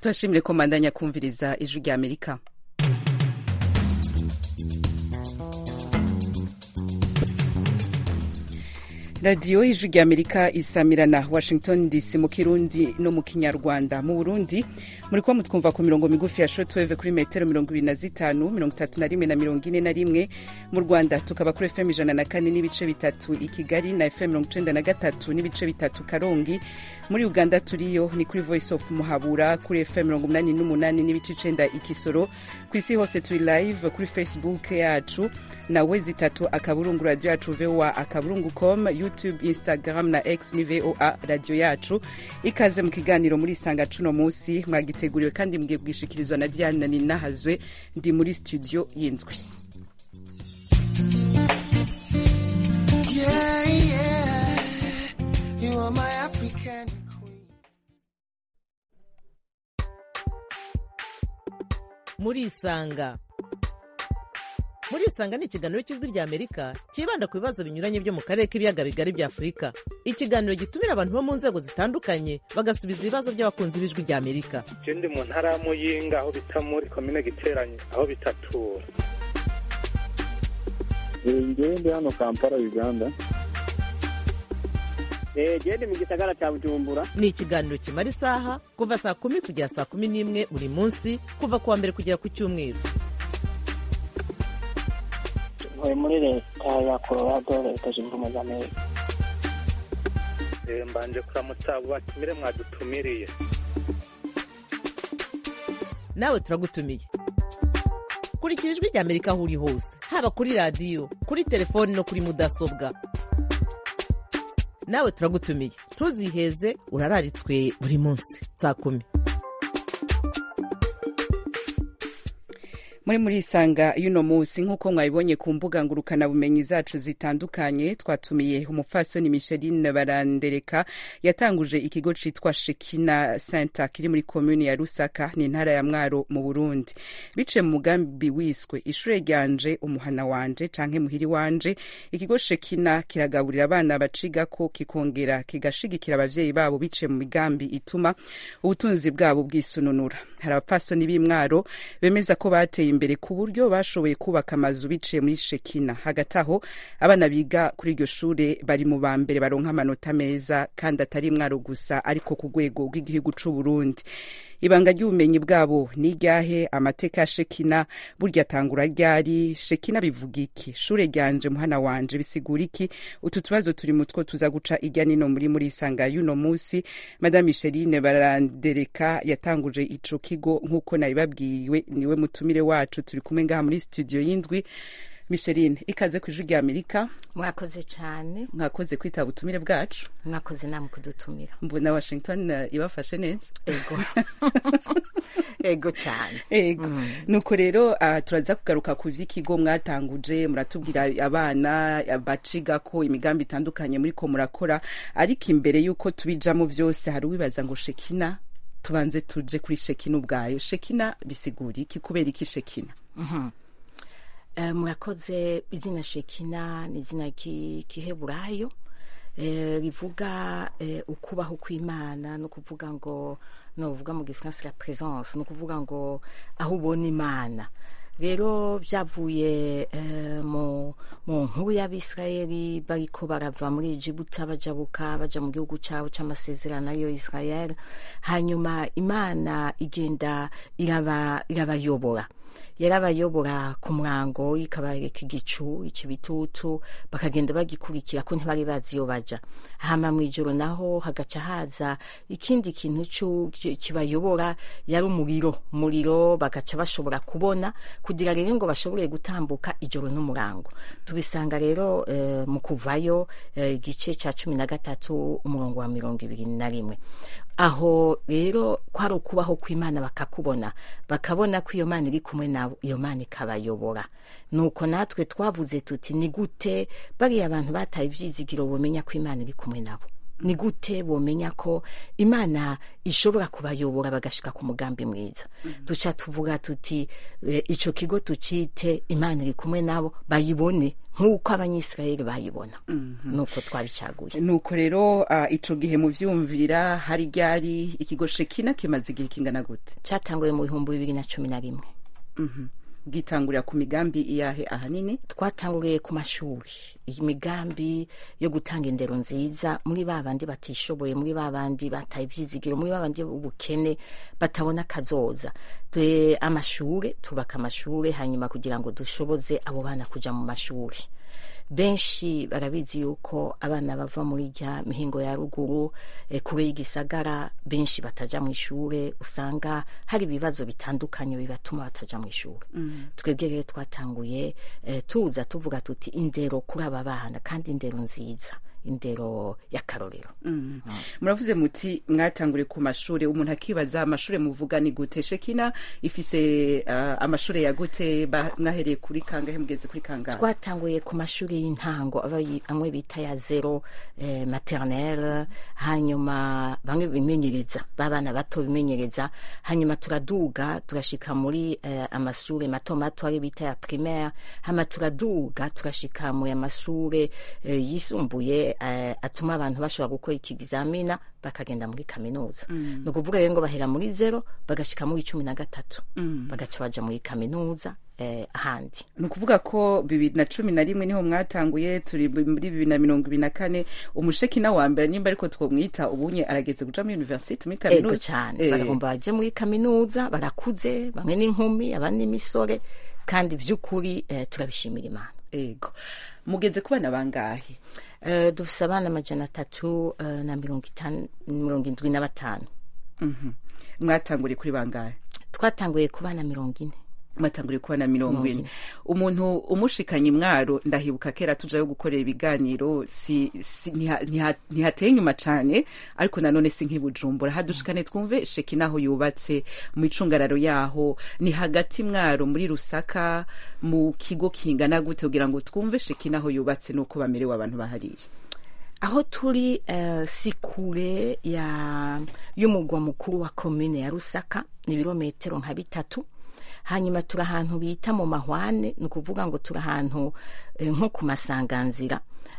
turashimire ko mandanya kumviriza ijwi rya amerika radiyo y'ijwi rya amerika isamirana washington dc mu kirundi no mu kinyarwanda mu burundi muri kuba mutwumva ku mirongo migufi ya shortwave kuri metero mirongo ibiri na zitanu mirongo itatu na rimwe na mirongo ine na rimwe mu rwanda tukaba kuri fm ijana na kane n'ibice bitatu i kigali na fm mirongo icenda na gatatu n'ibice bitatu karongi muri uganda turiyo ni kuri voice of muhabura kuri fm mirongo umunani n'umunani n'ibice icenda ikisoro ku isi hose turi live kuri facebook yacu na we zitatu akaburungu radio yacu voa akaburungu com youtube instagram na x ni voa radio yacu ikaze mu kiganiro muri isanga cuno munsi mwagiteguriwe kandi mugiye kugishikirizwa na diane ninahazwe ndi muri studio y'indwi Yeah, yeah, you are my African queen. murisanga murisanga ni ikiganiro cy'ijwi rya amerika cyibanda ku bibazo binyuranye byo mu karere k'ibiyaga bigari bya afurika ikiganiro gitumira abantu bo mu nzego zitandukanye bagasubiza ibibazo by'abakunzi b'ijwi rya amerika je ndi mu ntara ya muyinga aho bita muri komine giteranye aho bitatura ngewe ndi hano kampala uganda gende mu gisagara cya bujumbura ni ikiganiro kimara isaha kuva saa kumi kugera saa kumi n'imwe buri munsi kuva ku wa mbere kugera ku cyumweru ntuye muri leta ya colorado leta zunze ubumwe za amerika Eh, mbanje kuramutsa abo batumire mwadutumiriye nawe turagutumiye kurikira ijwi rya amerika aho uri hose haba kuri radiyo kuri telefoni no kuri mudasobwa nawe turagutumiye ntuziheze urararitswe buri munsi saa kumi muri muri isanga y'uno munsi nk'uko mwabibonye ku mbuga ngurukanabumenyi zacu zitandukanye twatumiye umupfasoni micheline barandereka yatanguje ikigo citwa shekina center kiri muri komuni ya rusaka ni intara ya mwaro mu burundi biciye mu mugambi wiswe ishure ryanje umuhana wanje canke muhiri wanje ikigo shekina kiragaburira abana bacigako kikongera kigashigikira abavyeyi babo biciye mu migambi ituma ubutunzi bwabo bwisununura hari abapfasoni b'imwaro bemeza ko bateye imbere ku buryo bashoboye kubaka amazu biciye muri shekina hagati aho abana biga kuri iryo shure bari mu ba mbere baronka amanota meza kandi atari imwaro gusa ariko ku rwego rw'igihugu c'uburundi ibanga ry'ubumenyi bwabo ni iryahe amateka ya shekina burya atangura ryari shekina bivuga iki shure ryanje muhana wanje bisigura iki utu tubazo turi mutwo tuza guca irya nino muri muri isanga y'uno munsi madame micheline barandereka yatanguje ico kigo nk'uko nabibabwiwe niwe mutumire wacu turi kumwe ngaha muri studio y'indwi micheline ikaze ku ijwi rya amerika mwakoze cyane mwakoze kwitaba ubutumire bwacu mwakoze namwe kudutumira mbona washington eh, ibafashe neza ego ego cyane ego nuko rero ah, turaza kugaruka ku vy'ikigo mwatanguje muratubwira abana baciga ko imigambi itandukanye muriko murakora ariko imbere y'uko tubijamo vyose hari uwibaza ngo shekina tubanze tuje kuri shekina ubwayo shekina bisigura iki kubera iki shekina Eh, murakoze izina shekina ni izina ki- kiheburayo eh, rivuga eh, ukubaho kw'imana no kuvuga ngo novuga mu gifaransa la présence no kuvuga ngo aho ubona imana rero byavuye eh, mu mu nkuru y'abisirayeli bariko barava muri egibuta bajabuka baja mu gihugu cabo c'amasezerano ariyo israel hanyuma imana igenda iraba irabayobora yarabayobora ku murango ikabareka igicu ikibitutu bakagenda bagikurikira ko ntibari bazi iyo baja hama mw'ijoro naho hagaca haza ikindi kintu cu- ki- kibayobora yari umuriro umuriro bagaca bashobora kubona kugira rero ngo bashobore gutambuka ijoro n'umurango tubisanga rero eh, mu kuvayo eh, igice ca cumi na gatatu umurongo wa mirongo ibiri na rimwe aho rero kwari ukubaho kw'imana bakakubona bakabona ko iyo mana iri kumwe nabo iyo mana ikabayobora nuko natwe twavuze tuti ni gute bariya abantu bataye ibyizigiro bumenya ko imana iri kumwe nabo ni gute bomenya ko imana ishobora kubayobora bagashika ku mugambi mwiza duca tuvuga tuti eh, ico kigo tucite imana iri kumwe nabo bayibone nk'uko abanyisirayeli bayibona nuko twabicaguye nuko rero uh, ico gihe muvyumvira hari ryari ikigo shekina kimaze igihe kingana gute catanguye mu bihumbi bibiri na cumi na rimwe Mhm. bwitangurira ku migambi iyahe ahanini twatanguriye ku mashuri imigambi yo gutanga indero nziza muri ba bandi batishoboye muri ba bandi bataye ibyizigiro muri ba bandi b'ubukene batabona akazoza Dwe amashure tubaka amashure hanyuma kugira ngo dushoboze abo bana kuja mu mashuri benshi barabizi yuko abana bava muri rya mihingo ya ruguru eh, kure y'igisagara benshi bataja mu ishure usanga hari ibibazo bitandukanye bibatuma bataja mu ishure twebwe rero twatanguye eh, tuza tuvuga tuti indero kuri aba bana kandi indero nziza indero y'akarorero muravuze muti mwatanguriye ku mashure umuntu akibaza amashure muvuga ni gute shekina ifise uh, amashure ya gute ba- mwahereye kuri kangahe mugeze kuri kangahe twatanguye ku mashuri y'intango aba yi- amwe bita ya zero eh, maternelle hanyuma bamwe bimenyereza babana bato bimenyereza hanyuma turaduga turashika muri eh, amashure mato mato ari bita ya primaire hama turaduga turashika mu amashure eh, yisumbuye eh, atuma abantu bashobora gukora iki examina bakagenda muri kaminuza ni ukuvuga rero ngo bahera muri zero bagashika muri cumi na gatatu bagaca baja muri kaminuza eh, ahandi ni ukuvuga ko bibiri na cumi na rimwe niho mwatanguye turi muri bibiri na mirongo ibiri na kane umushekina wa mbere nimba ariko twomwita ubunye arageze kuja muri university muri ego kaminuza cyane Eh, baragomba baje muri kaminuza barakuze bamwe n'inkumi abandi n'imisore kandi by'ukuri eh, turabishimira imana ego mugeze ku bana bangahe eh, dufise abana amajana atatu eh, na mirongo itanu mirongo indwi na batanu Mhm. mwatanguriye kuri bangahe twatanguye ku bana mirongo ine mwatanguriye kubona mirongo ine umuntu umushikanye imwaro ndahibuka kera tujayo gukorera ibiganiro si, si, ntiha- ntiha- ntihateye inyuma cane ariko nanone si nk'ibujumbura hadushikane twumve sheki naho yubatse mu icungararo yaho ni hagati mwaro muri rusaka mu kigo kingana gute kugira ngo twumve sheki naho yubatse nuko bamerewe abantu bahariye aho turi eh, si kure ya y'umugwa mukuru wa komine ya rusaka ni ibirometero nka bitatu hanyuma turi ahantu bita mu mahwane ni ukuvuga ngo turi ahantu eh, nko ku masanganzira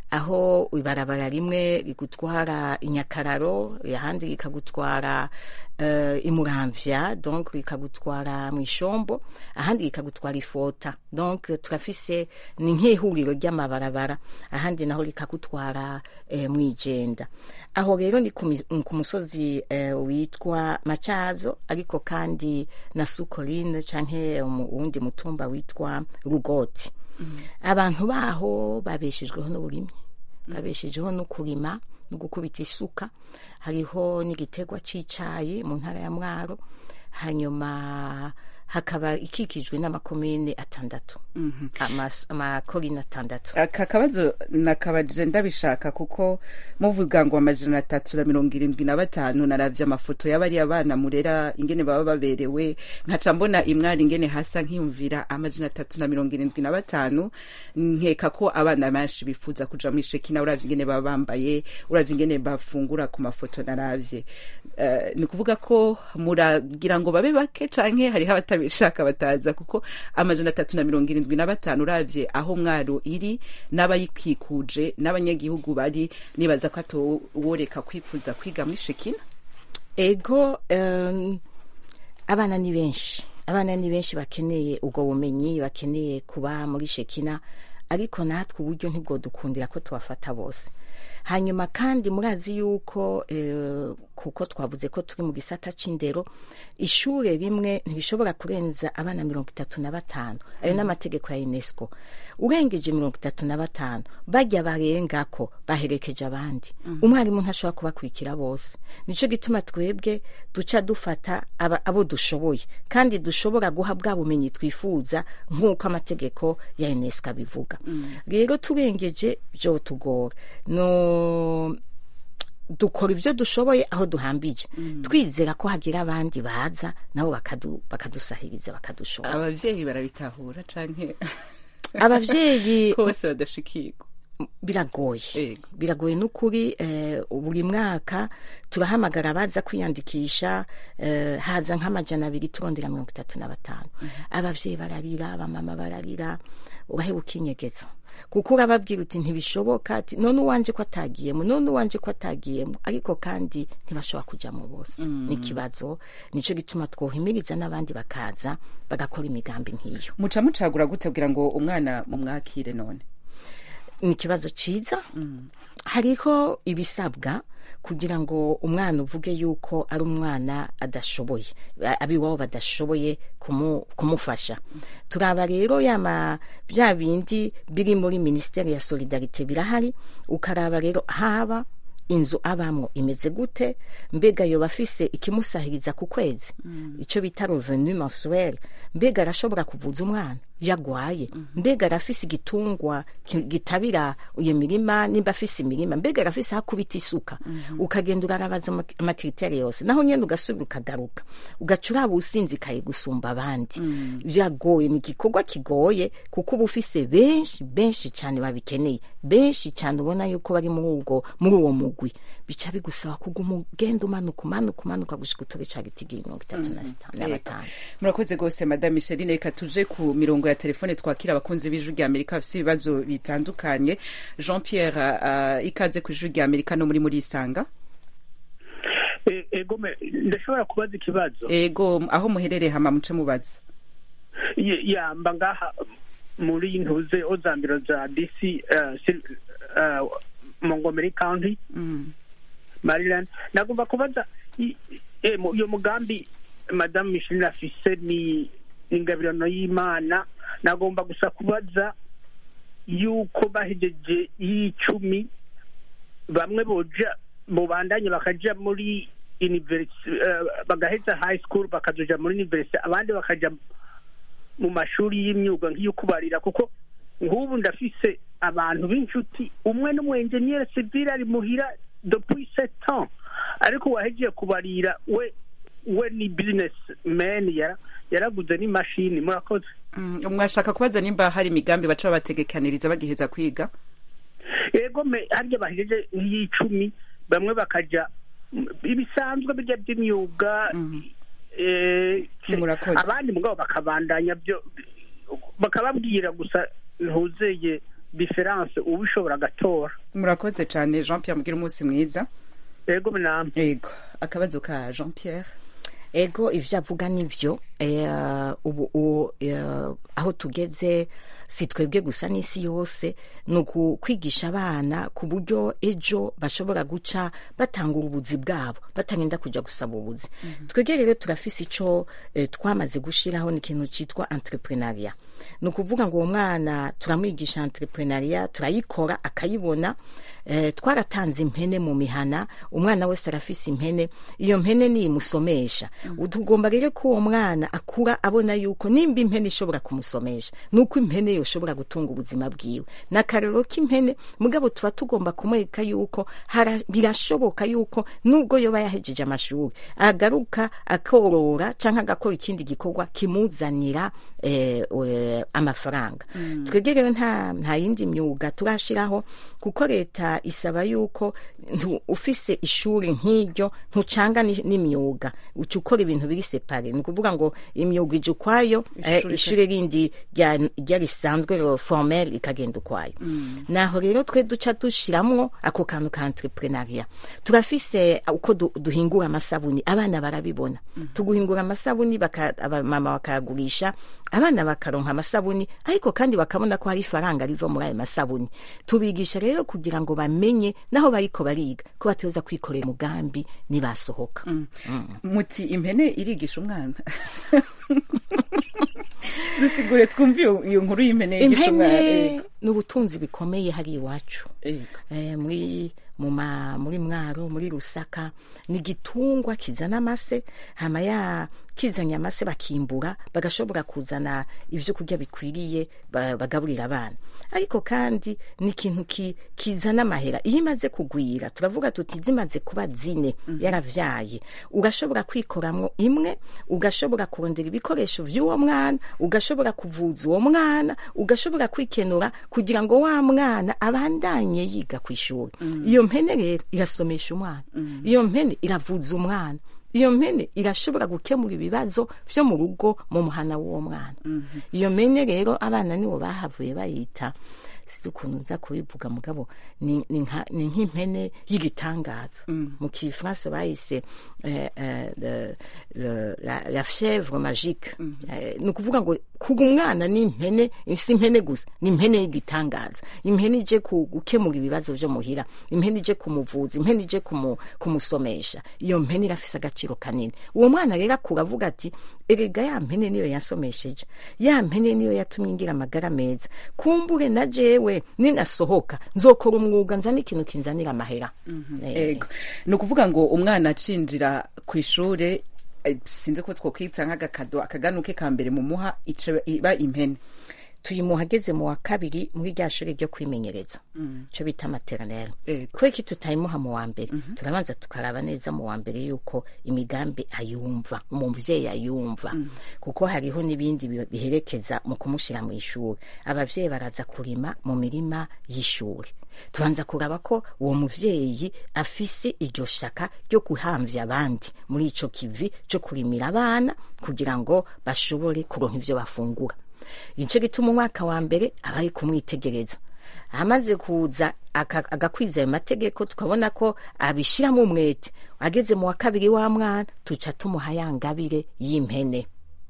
aho ibarabara rimwe rigutwara inyakararo ahandi rikagutwara uh, imuramvya donc rikagutwara mu ishombo ahandi rikagutwara ifota donc turafise ni nk'ihuriro ry'amabarabara ahandi naho rikagutwara eh, mu ijenda aho rero ni ku mi- ku musozi eh, witwa macazo ariko kandi na sukoline canke mu wundi mutumba witwa rugoti abantu baho babeshejweho n'uburimyi babeshejeho no kurima no gukubita isuka hariho n'igitegwa c'icayi mu ntara ya mwaro hanyuma hakaba ikikijwe n'amakomine atandatu Amas- amakorine atandatu aka kabazo nakabajije ndabishaka kuko muvuga ngo amajana atatu na mirongo irindwi na batanu naravye amafoto y'abariya bana murera ingene baba baberewe nkaca mbona imwari ingene hasa nkiyumvira amajana atatu na mirongo irindwi na batanu nkeka ko abana benshi bifuza kuja muri shekina uravye ingene baba bambaye uravye ingene bafungura ku mafoto naravye Eh, ni ukuvuga ko muragira ngo babe bake canke hariho abatabishaka bataza kuko amajana atatu na mirongo irindwi na batanu uravye aho mwaro iri n'abayikikuje n'abanyagihugu bari nibaza ko atoworeka kwifuza kwiga muri shekina ego um, abana ni benshi abana ni benshi bakeneye ubwo bumenyi bakeneye kuba muri shekina ariko natwe uburyo ntibwodukundira ko tubafata bose hanyuma kandi murazi yuko eh, kuko twavuze ko turi mu gisata c'indero ishure rimwe ntibishobora kurenza abana mirongo itatu na batanu ayo n'amategeko ya unesco urengeje mirongo itatu na batanu bajya barengako baherekeje abandi umwarimu ntashobora kubakurikira bose nico gituma twebwe duca dufata aba, abo dushoboye kandi dushobora guha bwa bumenyi twifuza nk'uko amategeko ya unesco abivuga rero turengeje byo tugora no dukora ibyo dushoboye aho duhambije twizera ko hagira abandi baza nabo bakadu- bakadusahiriza bakadushobora abavyeyi barabitahura canke abavyeyi ko bose badashikirwa biragoye Yego. biragoye n'ukuri eh, buri mwaka turahamagara abaza kwiyandikisha eh, haza nk'amajana abiri turondera mirongo itatu na batanu abavyeyi bararira abamama bararira uraheba ukinyegeza kuko urababwira uti ntibishoboka ati none uwanje ko atagiyemo none uwanje ko atagiyemo ariko kandi ntibashobora kujamo bose ni ikibazo nico gituma twohimiriza n'abandi bakaza bagakora imigambi nk'iyo muca mucagura gute kugira ngo umwana mumwakire none ni ikibazo cyiza hariho ibisabwa kugira ngo umwana uvuge yuko ari umwana adashoboye a- abiwabo badashoboye kumu- kumufasha turaba rero yama bya bindi biri muri minisiteri ya solidarite birahari ukaraba rero haba inzu abamwo imeze gute mbega yoba afise ikimusahiriza ku kwezi icyo bita revenu mensuel mbega arashobora kuvuza umwana iyo agwaye mbega arafise igitungwa ki- gitabira iyo mirima nimba afise imirima mbega arafise aho akubita isuka ukagenda urarabaza ama- amakriteri yose naho nyene ugasubira ukagaruka ugaca uraba usinzikaye gusumba abandi biragoye ni igikorwa kigoye kuko uba ufise benshi benshi cyane babikeneye benshi cyane ubona yuko bari muri ubwo muri uwo mugwi bica bigusaba kuguma ugenda umanuka umanuka umanuka gushika utore ca giti mirongo itatu na sitanu na batanu murakoze rwose madame micheline reka tuje ku mirongo ya telefone twakira abakunzi b'ijwi rya amerika bafite ibibazo bitandukanye jean pierre uh, ikaze ku ijwi rya amerika no muri muri isanga E- ego me- ndashobora kubaza ikibazo ego aho muherereye hama muce mubaza Ye- yamba ngaha muri ntuze ozambiro za dc uh, Sil- uh, montgomery county Mm. maryland nagomba kubaza i- eh, mu- iyo mugambi madamu micheline afise ni ni ingabirano y'imana nagomba gusa kubaza yuko bahejeje y'icumi bamwe boja mubandanye bakaja muri university uh, bagaheza high school bakazoja muri university abandi bakaja mu mashuri y'imyuga nk'iyo kubarira kuko nk'ubu ndafise abantu b'inshuti umwe n'umwenjeniyeri civile ari muhira depuis sept ans ariko uwahejeje kubarira we we ni business man yara yaraguze n'imashini murakoze Mm, mwashaka kubaza nimba hari imigambi baca babategekaniriza bagiheza kwiga ego me harya bahejeje nk'iy'icumi bamwe bakaja mm, ibisanzwe birya by'imyuga Mhm. eh, Murakoze. abandi mugabo bakabandanya byo bakababwira gusa ntuzeye diferanse ubishobora agatora murakoze cyane jean pierre mugira umunsi mwiza ego namwe ego akabazo ka jean pierre ego ivyo avuga nivyo eh, ubu u- eh, aho tugeze si twebwe gusa n'isi yose ni ukwigisha abana ku buryo ejo bashobora guca batangura ubuzi bwabo batarinda kuja gusaba ubuzi twebwe rero turafise ico eh, twamaze gushiraho ni ikintu citwa entrepreneuria ni ukuvuga ngo uwo mwana turamwigisha entrepreneuria turayikora akayibona eh, twaratanze impene mu mihana umwana wese arafise impene iyo mpene niyimusomesha tugomba rero ko uwo mwana akura abona yuko nimba impene ishobora kumusomesha nuko impene yoshobora gutunga ubuzima bwiwe ni akarero k'impene mugabo tuba tugomba kumwereka yuko hara- birashoboka yuko nubwo yoba yahejeje amashuri agaruka akorora canke agakora ikindi gikorwa kimuzanira eh, eh, amafaranga twebwe rero nta nta yindi myuga turashiraho kuko leta isaba yuko ntu- ufise ishuri nk'iryo ntucanga ni- n'imyuga uca ukora ibintu biri separe ni ukuvuga ngo imyuga ije ukwayo eh, Ishuri ishuri rindi rya rya risanzwe ro- formel ikagenda ukwayo naho rero twe duca dushiramwo ako kantu ka entrepreneuria turafise uko du- duhingura amasabuni abana barabibona tuguhingura amasabuni baka- abamama bakayagurisha abana bakaronka amasabuni ariko kandi bakabona ko hari ifaranga riva muri ayo masabuni tubigisha rero kugira ngo bamenye naho bariko bariga ko bateza kwikorera umugambi nibasohoka muti impene irigisha umwana dusigure twumve iyo- iyo nkuru y'impene yigisha umwana impene Ego. ni ubutunzi bikomeye hari iwacu Ego. eh, muri mu ma muri mwaro muri rusaka ni igitungwa kizana amase hama ya kizanye amase bakimbura bagashobora kuzana ibyo kurya bikwiriye ba- bagaburira abana ariko kandi ni ikintu ki, kizana amahera iyo imaze kugwira turavuga tuti zimaze kuba zine yaravyaye ugashobora kwikoramwo imwe ugashobora kurondera ibikoresho vy'uwo mwana ugashobora kuvuza uwo mwana ugashobora kwikenura kugira ngo wa mwana abandanye yiga ku ishuri iyo mpene rero irasomesha umwana iyo mpene iravuza umwana iyo mpene irashobora gukemura ibibazo vyo mu rugo mu muhana w'uwo mwana iyo mpene rero abana nibo bahavuye bayita sizi ukuntu nza kubivuga mugabo ni ni nka- ni nk'impene y'igitangaza mu kifaransa bayise eh, eh, le- le- la- la chèvre magique Eh, ni ukuvuga ngo kuga umwana ni impene si impene gusa ni impene y'igitangaza impene ije ku- gukemura ibibazo vyo muhira impene ije kumuvuza impene ije kumu- kumusomesha iyo mpene irafise agaciro kanini uwo mwana rero akura avuga ati erega ya mpene niyo yansomesheje ya mpene niyo yatumye ngira amagara meza kumbure na jewe ninasohoka nzokora umwuga nzana ikintu kinzanira amahera Eh, ego ni ukuvuga ngo umwana acinjira ku ishure eh, sinzi ko twokwita nk'agakado akaganuke ka mbere mu muha ica iba impene tuyimuha ageze mu wa kabiri muri rya shuri ryo kwimenyereza cyo bita materinere Ego. kubera ko tutayimuha mu wa mbere turabanza tukaraba neza mu wa mbere yuko imigambi ayumva umuvyeyi ayumva kuko hariho n'ibindi bi- biherekeza mu kumushyira mu ishuri abavyeyi baraza kurima mu mirima y'ishuri tubanza kuraba ko uwo muvyeyi afise iryo shaka ryo guhamvya abandi muri ico kivi cyo kurimira abana kugira ngo bashobore kuronka ivyo bafungura nicyo gituma umwaka wa mbere aba ari kumwitegereza amaze kuza aka- agakwiza ayo mategeko tukabona ko abishyiramo umwete ageze mu wa kabiri wa mwana tuca tumuha ya ngabire y'impene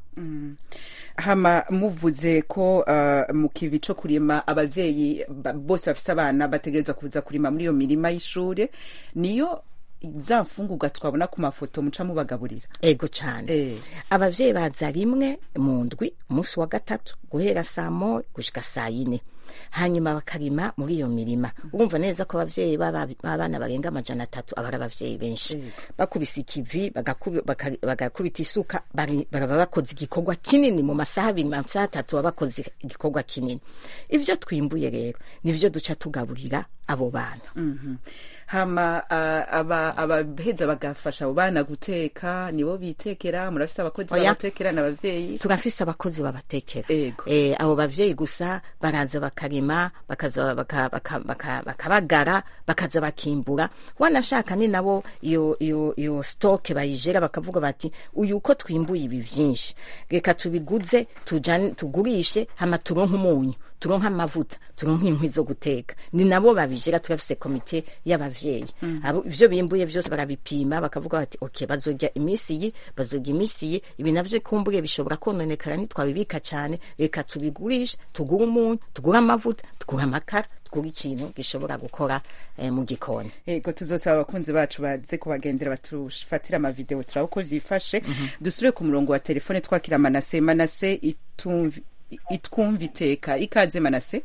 hama muvuze ko uh, mu kivi co kurima abavyeyi ba- bose bafise abana bategereza kuza kurima muri iyo mirima y'ishure niyo za mfungurwa twabona ku mafoto muca mubagaburira ego cyane Eh. abavyeyi baza rimwe mu ndwi umunsi wa gatatu guhera saa mo gushika saa yine hanyuma bakarima muri iyo mirima urumva neza ko abavyeyi b'aba- b'abana barenga amajana atatu aba ari abavyeyi benshi bakubise ikivi bagakubi- baka- bagakubita isuka bari- baraba bakoze igikorwa kinini mu masaha abiri mu masaha atatu baba bakoze igikorwa kinini ivyo twimbuye rero nivyo duca tugaburira abo bana Mhm. hama uh, aba- abaheza bagafasha abo bana guteka nibo bitekera murafise abakozi Oya. babatekera n'abavyeyi turafise abakozi babatekera Ego. eh, abo bavyeyi gusa baraza bakarima bakaza baka- baka- baka- bakabagara bakaza bakimbura wanashaka ni nabo iyo iyo iyo stoke bayijera bakavuga bati uyu uko twimbuye ibi vyinshi reka tubiguze tujane tugurishe hama turonke umunyu turonke amavuta turonke inkwi zo guteka ni nabo babijera turafise komite y'abavyeyi abo ivyo bimbuye vyose barabipima bakavuga bati okay bazorya iminsi iyi bazorya iminsi iyi ibi navyo kumbure bishobora kononekara ntitwabibika cane reka tubigurishe tugure umunyu tugure amavuta tugure amakara tugure ikintu gishobora gukora eh, mu gikoni ego tuzosaba abakunzi bacu baze kubagendera batufatira amavideo turaba uko vyifashe dusubire ku murongo wa telefone twakira manase manase itumvi itwumva iteka ikaze manase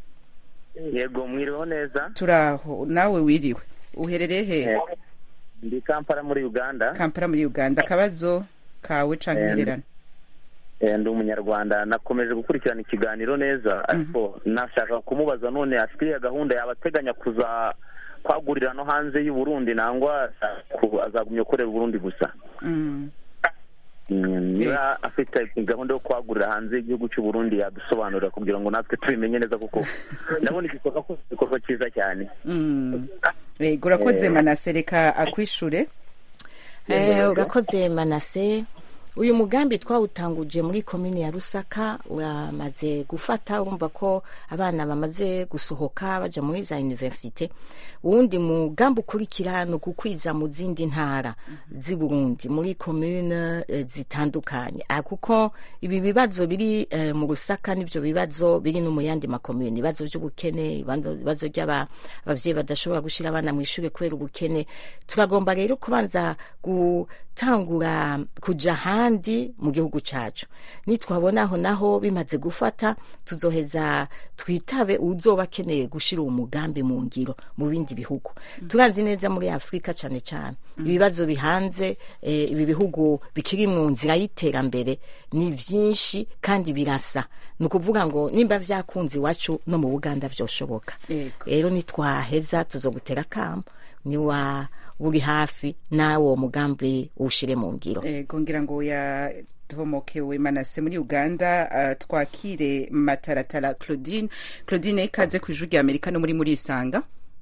yego mwiriweho neza turaho nawe wiriwe uherereye he Eh, ndi kampala muri uganda kampala muri uganda akabazo kawe canke Eh, intererano Eh, ndi umunyarwanda nakomeje gukurikirana ikiganiro neza ariko nashaka kumubaza none afite iyo gahunda yaba ateganya kuza kwagurira no hanze y'u Burundi nangwa ku- azagumya gukorera Burundi gusa Mm. Mm, niba afite gahunda yo kwagurira hanze y'igihugu cy'u Burundi yadusobanurira kugira ngo natwe tubimenye neza kuko ndabona igikorwa ko igikorwa cyiza cyane Mm. ego urakoze Eh. manase reka akwishure Eh, urakoze manase uyu mugambi twawutanguje muri komini ya rusaka uramaze gufata urumva ko abana bamaze gusohoka baja muri za universite uwundi mugambi ukurikira ni ugukwiza mu zindi ntara z'i burundi muri komine eh, zitandukanye Ah, kuko ibi bibazo biri eh, mu rusaka n'ivyo bibazo biri no mu yandi makomine ibibazo by'ubukene ibibazo ibibazo by'abavyeyi badashobora gushira abana mu ishuri kubera ubukene turagomba rero kubanza gutangura kuja ahandi mu gihugu cacu nitwabona aho naho bimaze gufata tuzoheza twitabe uzoba akeneye gushira uwo mugambi mu ngiro mu bindi bihugu turazi neza muri afurika cane cane ibibazo bihanze eh, ibi bihugu bikiri mu nzira y'iterambere ni vyinshi kandi birasa ni ukuvuga ngo nimba vyakunze iwacu no mu buganda vyoshoboka Yego. rero nitwaheza tuzogutera kamo niwa uri hafi nawe uwo mugambi uwushire mu ngiro ego ngira ngo ya tomokewe manase muri uganda uh, twakire mataratara claudine claudine ikaze ku ijwi rya amerika no muri muri isanga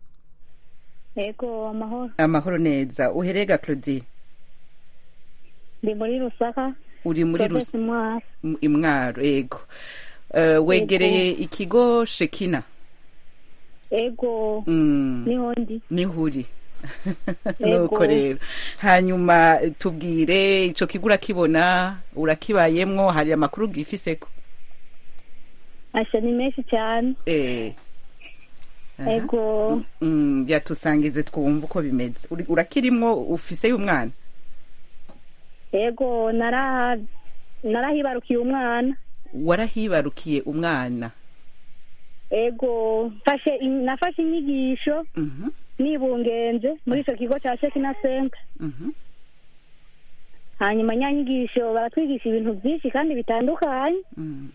Ego amahoro amahoro neza uherega claudine ndi muri Rusaka uri muri Province Rus- Mwaro M- imwaro ego uh, wegereye ikigo shekina ego mm. niho ndi niho uri Ego. nuko rero hanyuma tubwire ico kigo urakibona urakibayemwo hari amakuru gifiseko asha ni menshi cyane eh. Aha. ego Mm, byatusangize twumva uko bimeze Uri- urakirimwo ufise y'umwana ego nara narahibarukiye umwana warahibarukiye umwana ego mfashe in- nafashe inyigisho Mhm, nibungenze muri icyo kigo cya Shekina Center mhm, hanyuma nyanyigisho baratwigisha ibintu byinshi kandi bitandukanye mm,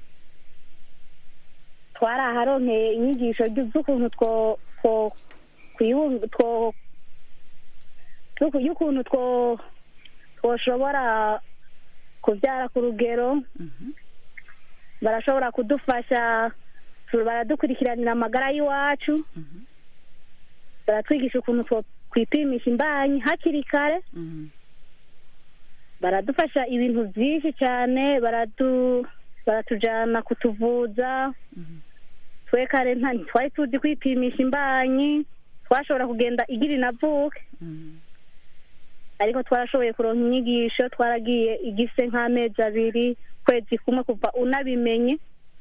twaraharonkeye inyigisho ry- z'ukuntu two two kwibung- two z'uku- y'ukuntu two twoshobora kubyara ku rugero mhm, barashobora kudufasha tu- baradukurikiranira amagara y'iwacu mhm, baratwigisha ukuntu two kwipimisha imbanyi hakiri kare mhm, baradufasha ibintu byinshi cyane baradu baratujyana kutuvuza mhm, twe kare nta ntitwari tuzi kwipimisha imbanyi twashobora kugenda igira inavuke mhm, ariko twarashoboye kuronka inyigisho twaragiye igise nk'amezi abiri kwezi kumwe kuva unabimenye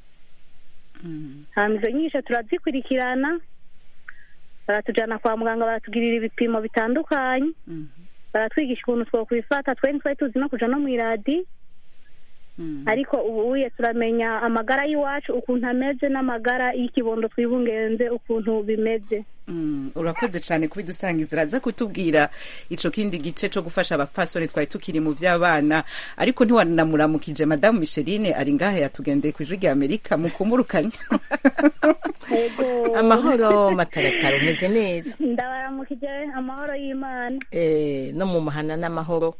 mhm, hanyuma izo nyigisho turazikurikirana baratujyana kwa muganga baratugirira ibipimo bitandukanye mhm, baratwigisha ukuntu twokwifata twe ntitwari tuzi no kuja no mu iradi mhm. ariko ubu uye turamenya amagara y'iwacu ukuntu ameze n'amagara y'ikibondo twibungenze ukuntu bimeze Mm, urakoze cyane kubidusangiza uraza kutubwira ico kindi gice co gufasha abapfasoni twari tukiri mu vy'abana ariko ntiwanamuramukije madamu micheline ari ngahe yatugendeye ku ijwi rya amerika mukumurukanye ego amahoro mataratara umeze neza ndabaramukije amahoro y'imana Eh, no mu muhana n'amahoro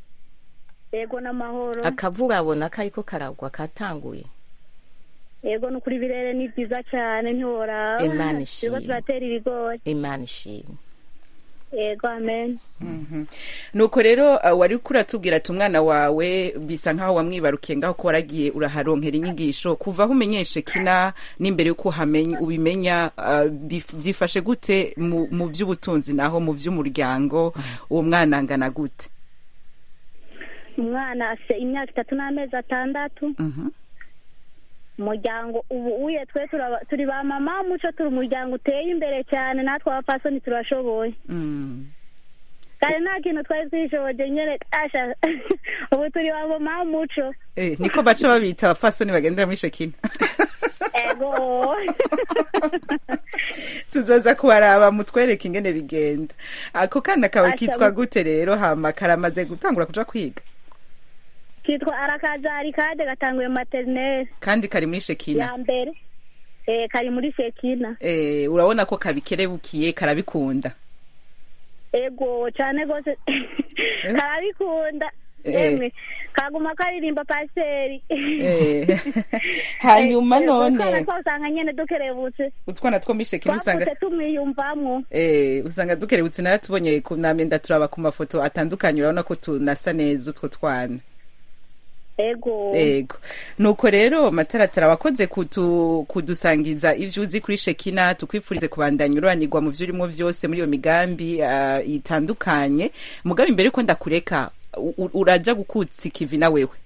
ego n'amahoro akavura abona kariko karagwa katanguye ego ni ukuri birere ni byiza cyane ntiworaba Imana ishimwe. turiko turatera ibigori imana ishimwe ego amen Mhm. nuko rero uh, wari kuratubwira ati umwana wawe bisa nkaho wamwibarukiye ngaho ko waragiye uraharonkera inyigisho kuva aho umenyeshe kina n'imbere yuko uhamenya ubimenya uh, bif- byifashe gute mu, mu by'ubutunzi naho mu by'umuryango uwo mwana angana gute umwana afite imyaka itatu n'amezi atandatu Mhm. umuryango ubu uye twe turaba- turi ba mama muco turi umuryango uteye imbere cyane natwe abapfasoni turashoboye Mm. kare nta kintu twari twishoboje nyene asha ubu turi ba mama muco Eh, niko baca babita abafasoni bagendera muri shekina ego tuzoza kubaraba mutwereke ingene bigenda ako kana kawe Asha, kitwa mu- gute rero hama karamaze gutangura kuja kwiga kitwa arakazari kade gatanguye materinere kandi kari muri shekina ya mbere eh, kari muri shekina eh, urabona ko kabikerebukiye karabikunda ego cyane rwose karabikunda Eh. emwe kaguma karirimba pasiteri Eh, hanyuma none twasanga nyene dukerebutse utwana two muri shekina usanga twavutse tumwiyumvamwo Eh, usanga dukerebutse naratubonye ku namenda turaba ku mafoto atandukanye urabona ko tunasa neza utwo twana ego ego nuko rero mataratara wakoze kutu, kudusangiza ivyo uzi kuri shekina tukwifurize kubandanya ururanirwa mu vyo urimo vyose muri iyo migambi uh, itandukanye mugabe imbere yuko ndakureka u- u- uraja gukutsa ikivi na wewe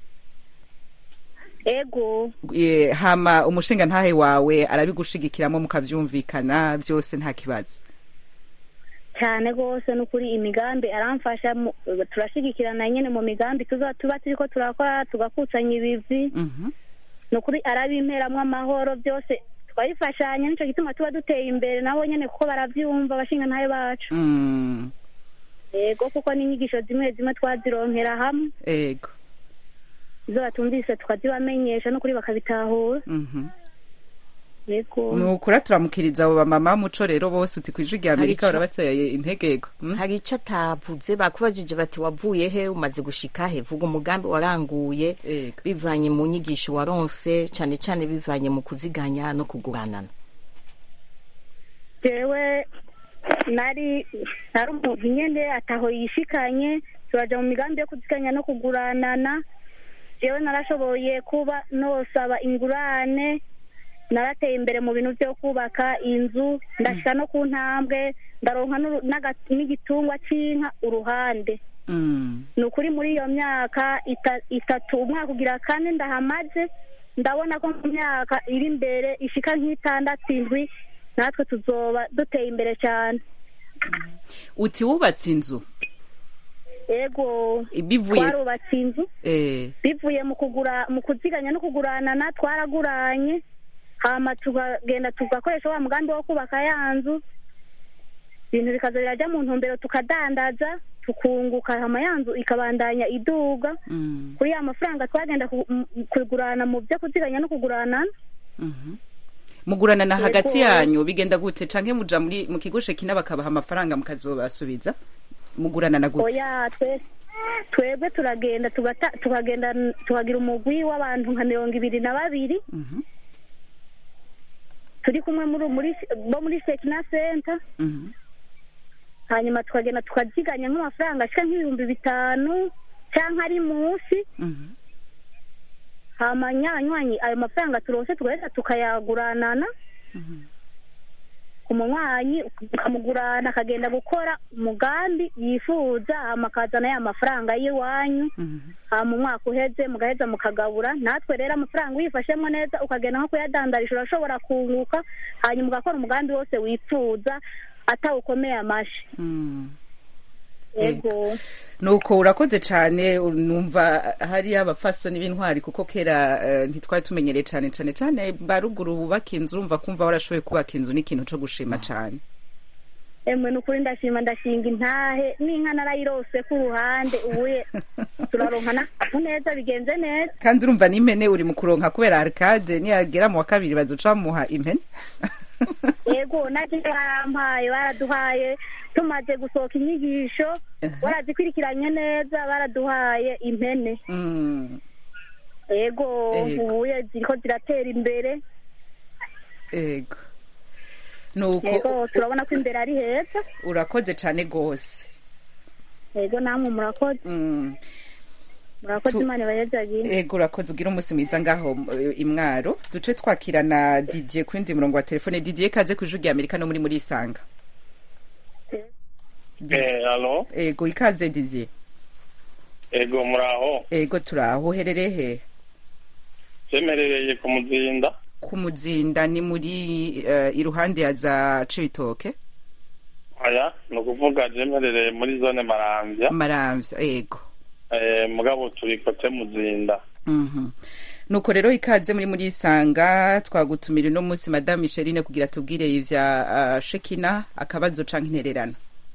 ego e, hama umushinga ntahe wawe arabigushigikiramo mukavyumvikana vyose nta kibazo cyane rwose ni ukuri imigambi aramfasha mu- turashigikirana nyene mu migambi tuza tuba turiko turakora tugakusanya ibivi Mhm. ni ukuri arabimperamwo amahoro byose twabifashanya nico gituma tuba duteye imbere nabo nyene kuko baravyumva abashinga ntahe bacu Mm, ego kuko n'inyigisho zimwe zimwe twazironkera hamwe ego izo batumvise tukazibamenyesha n'ukuri bakabitahura Mhm. yego nukura turamukiriza abo bamama muco rero bose uti kwijwi rya amerika Hari ico- barabateye integego Mm? hari ico atavuze bakubajije bati wavuye he umaze gushika he vuga umugambi waranguye Ego. bivanye mu nyigisho waronse cane cane bivanye mu kuziganya no kuguranana jewe nari nari umuntu nyene ataho yishikanye turaja mu migambi yo kuziganya no kuguranana jewe narashoboye kuba nosaba ingurane narateye imbere mu bintu vyo kubaka inzu ndashika no ku ntambwe ndaronka n'uru- n'aga- n'igitungwa c'inka uruhande Mm. ni ukuri muri iyo myaka ita- itatu umwaka ugira kane ndahamaze ndabona ko mu myaka iri imbere ishika nk'itandatu indwi natwe tuzoba duteye imbere cyane uti wubatse inzu ego bivuye twarubatse inzu eh, bivuye mu kugura mu kuziganya no kuguranana twaraguranye hama tukagenda tugakoresha wa mugambi wo kubaka ya nzu ibintu bikaza birajya mu ntumbero tukadandaza tukunguka hama ya nzu ikabandanya iduga mm, kuri ya mafaranga twagenda ku- m- kugurana mu byo kuziganya no kugurana mhm. muguranana Yego. hagati yanyu bigenda gute canke muja muri mu kigo shekina bakabaha amafaranga mukazobasubiza muguranana gute oya twe twebwe turagenda tugata- tukagenda tukagira umugwi w'abantu nka mirongo ibiri na babiri Mhm, turi kumwe muri muri bo muri sekina senta mhm. hanyuma tukagenda tukaziganya nk'amafaranga ashika nk'ibihumbi bitanu cyangwa ari munsi Mhm. hama nyanywanyi ayo mafaranga turonse tugahita tukayaguranana ku munywanyi ukamugurana akagenda gukora umugambi yifuza hama akazana ya mafaranga y'iwanyu Mhm. hama umwaka uheze mugaheza mukagabura natwe rero amafaranga uyifashemo neza ukagenda nko kuyadandarisha urashobora kunguka hanyuma ugakora umugambi wose wifuza atawukomeye amashi Mm. yego nuko urakoze cyane numva hari abafasoni b'intwari kuko kera eh, ntitwari tumenyereye cyane cyane cyane baruguru bubaka inzu urumva kumva warashoboye kubaka inzu ni ikintu cyo gushima cyane emwe nukuri ndashima ndashinga intahe n'inka narayirose ku ruhande ubuye turaronka n'akantu neza bigenze neza kandi urumva n'impene uri mu kuronka kubera arcade niyagera mu wa kabiri bazoca bamuha impene yego nacyo barampaye baraduhaye tumaze gusohoka inyigisho barazikurikiranye neza baraduhaye impene Mm, yego Yego. ubuye ziriko ziratera imbere ego nuko yego turabona ko imbere ari heza urakoze cyane rwose yego namwe murakoze Mm. murakoze Tu- imana ibayezagire ego urakoze ugira umunsi mwiza ngaho eh, imwaro duce twakirana didier ku wundi murongo wa telefone didier kaze ku ijwi rya amerika no muri muri isanga Eh, alo ego ikaze didier ego muraho ego turaho uherereye he cyemerereye ku muzinda ku muzinda ni muri eh, iruhande ya za cibitoke aya ni ukuvuga cyemerereye muri zone maramvya maramvya ego eh, mugabo turi kote muzinda Mhm. nuko rero ikaze muri muri isanga twagutumira uno munsi madame micheline kugira tubwire ivya uh, shekina akabazo canke intererano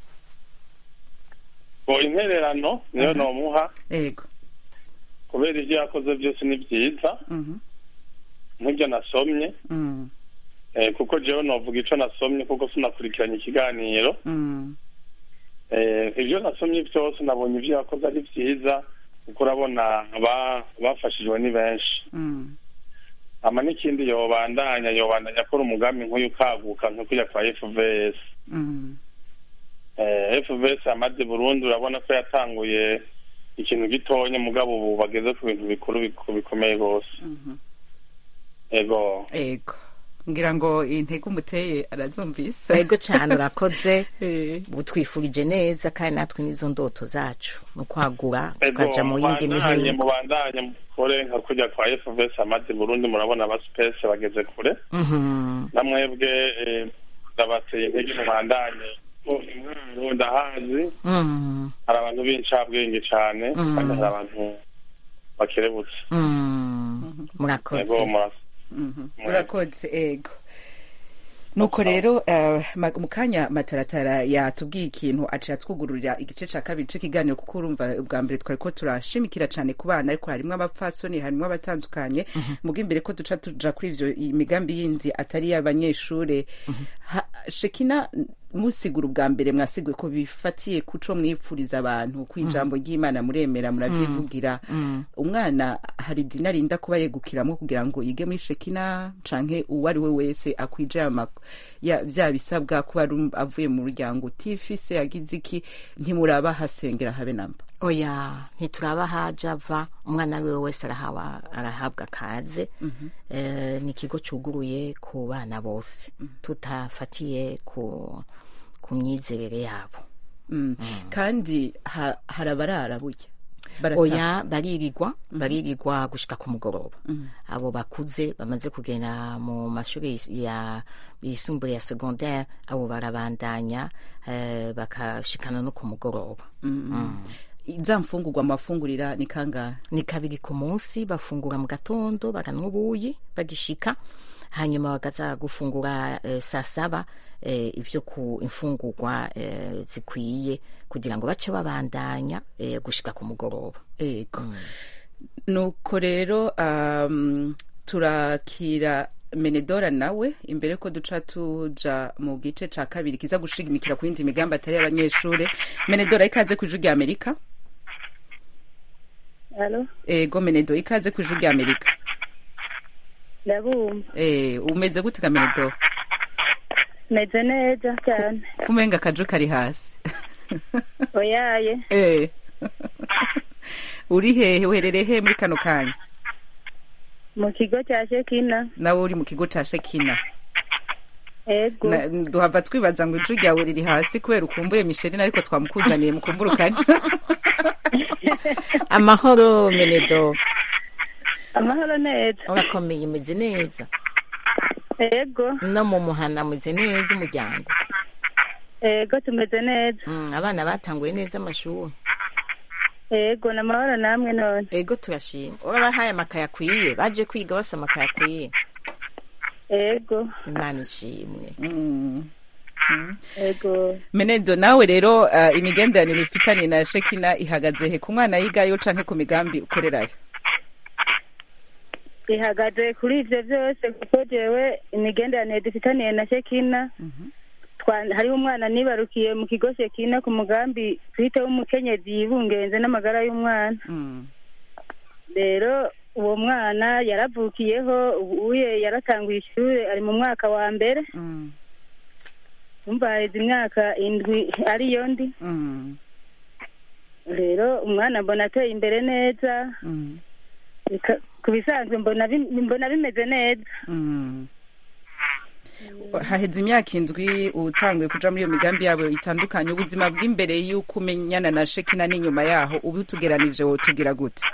ngo intererano niyo nomuha ego kubera ibyo yakoze byose ni byiza Mhm. nk'ibyo nasomye Mm. eh, kuko jewe novuga ico nasomye kuko sinakurikiranye ikiganiro Mm. eh, ibyo nasomye byose nabonye ibyo yakoze ari byiza kuko urabona aba- bafashijwe ni benshi Mm. ama n'ikindi yobandanya yobandanya akora umugambi nk'uyu ukaguka nko kujya kwa fvs Mm. eh, fvs amaze burundi urabona ko yatanguye ikintu gitonya mugabo ubu bageze ku bintu bikuru biku- bikomeye rwose Mhm. ego ego ngira ngo intego umuteye arazumvise ego cyane urakoze Eh. ubu twifurije neza kandi natwe n'izo ndoto zacu ni ukwagura ego tukaja mu yindi mubandanye mihingo mubandanye mukore nka kujya kwa fvs amaze burundi murabona aba space bageze kure Mhm. namwebwe eh, ndabateye intege mubandanye ko intwaro ndahazi Mhm. hari abantu b'incabwenge cyane Mm. kandi hari abantu bakerebutse Mhm. murakoze ego murakoze Mhm. urakoze ego nuko rero eh, ma- mu kanya mataratara yatubwiye ikintu aciye atwugururira igice ca kabiri c'ikiganiro kuko urumva ubwa mbere twari ko turashimikira cane ku bana ariko harimwo abapfasoni harimwo abatandukanye muga imbere ko duca tuja kuri ivyo imigambi yindi atari y'abanyeshure Ha- shekina musigura ubwa mbere mwasiguye ko bifatiye kuco mwipfuriza abantu ku ijambo ry'imana muremera muravyivugira umwana hari idini arinda kuba yegukiramwo kugira ngo yige muri shekina canke uwo ari we wese akwije aya mak- ya- vya bisabwa kuba ari um- avuye mu muryango utifise yagize iki ntimuraba hasengera habe namba oya ntituraba haja ava umwana wiwe wese arahawa arahabwa akaze Eh, ni ikigo cuguruye ku bana bose tutafatiye ku ku myizerere yabo Mm. kandi ha- hari abarara burya Barataha. oya baririrwa baririrwa gushika ku mugoroba abo bakuze bamaze kugenda mu mashuri yis- ya yisumbuye ya secondaire abo barabandanya eh, bakashikana no ku mugoroba Mm. za mfungurwa amafungurira ni kangahe ni kabiri ku munsi bafungura mu gatondo bakanwa ubuyi bagishika hanyuma bakaza gufungura eh, saa saba eh, ivyo ku imfungurwa eh, zikwiye kugira ngo bace babandanya eh, gushika ku mugoroba ego nuko rero um, turakira menedora nawe imbere ko duca tuja mu gice ca kabiri kiza gushigimikira ku yindi migambi atari y'abanyeshure menedora ikaze ku ijwi rya amerika alo ego menedo ikaze ku ijwi rya amerika ndabumva Eh, umeze gute ka menedo meze neza cyane kumenga akaju kari hasi oyaye Eh. uri hehe uherereye he muri kano kanya mu kigo cya shekina nawe uri mu kigo ca shekina ego Na- duhava twibaza ngo ijwi ryawe riri hasi kubera ukumbuye misherine ariko twamukuzaniye mukumburukanye amahoro menedo amahoro neza urakomeye imeze neza ego no mu muhana ameze neza umuryango ego tumeze neza Mm, abana batanguye neza amashuri ego ni amahoro namwe none ego turashima urabahaye amakaye akwiye baje kwiga bose amakaye akwiye ego imana ishimwe Mm. ego menedo nawe rero uh, imigenderanire ufitanye na shekina ihagaze he ku mwana yigayo canke ku migambi ukorerayo ihagaze kuri ibyo byose kuko jewe imigenderanire dufitaniye na shekina Twa- hariho umwana nibarukiye mu kigo shekina ku mugambi twite w'umukenyezi yibungenze n'amagara y'umwana Mm. rero uwo mwana yaravukiyeho ubuye yaratanguye ishuri ari mu mwaka wa mbere Mm. umva haheze imyaka indwi ariyo ndi Mm. rero umwana mbona ateye imbere neza Mm. Bika- ku bisanzwe mbona bi- mbona bimeze neza Mm. haheze imyaka indwi utanguye kuja muri iyo migambi yabo itandukanye ubuzima bw'imbere y'uko umenyana na shekina n'inyuma yaho ubu tugeranije wotugira gute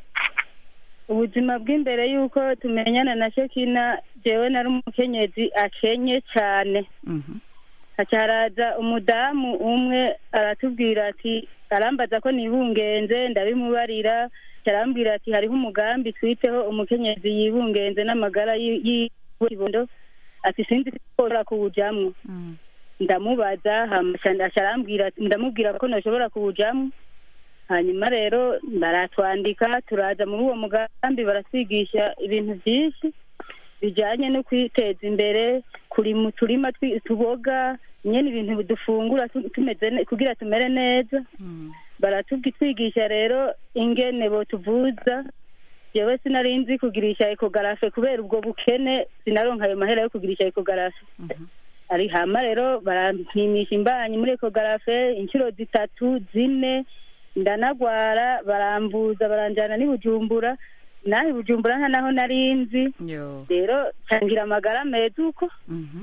ubuzima bw'imbere y'uko tumenyana na shekina jewe nari umukenyezi akenye cyane Mhm. haca haraza umudamu umwe aratubwira ati arambaza ko nibungenze ndabimubarira arambwira ati hariho umugambi twiteho umukenyezi yibungenze n'amagara y'ibondo ati sinzi ko ushobora kuwujamwo ndamubaza hama aca- aca arambwira ati- ndamubwira ko nashobora kuwujamwo hanyuma rero baratwandika turaza muri uwo mugambi baratwigisha ibintu byinshi bijyanye no kwiteza imbere kurima uturima twi- tuboga nyine ibintu dufungura tu- tumeze ne- kugira tumere neza baratwigisha rero ingene botuvuza jewe sinari nzi kugirisha ekogarafe kubera ubwo bukene sinaronka ayo mahera yo kugirisha ekogarafe ari hama rero barampimisha imbanyi muri ekogarafe inshuro zitatu zine ndanagwara barambuza baranjyana n'i bujumbura naho i bujumbura nta naho nari nzi yo rero cangira amagara meza uko Mhm.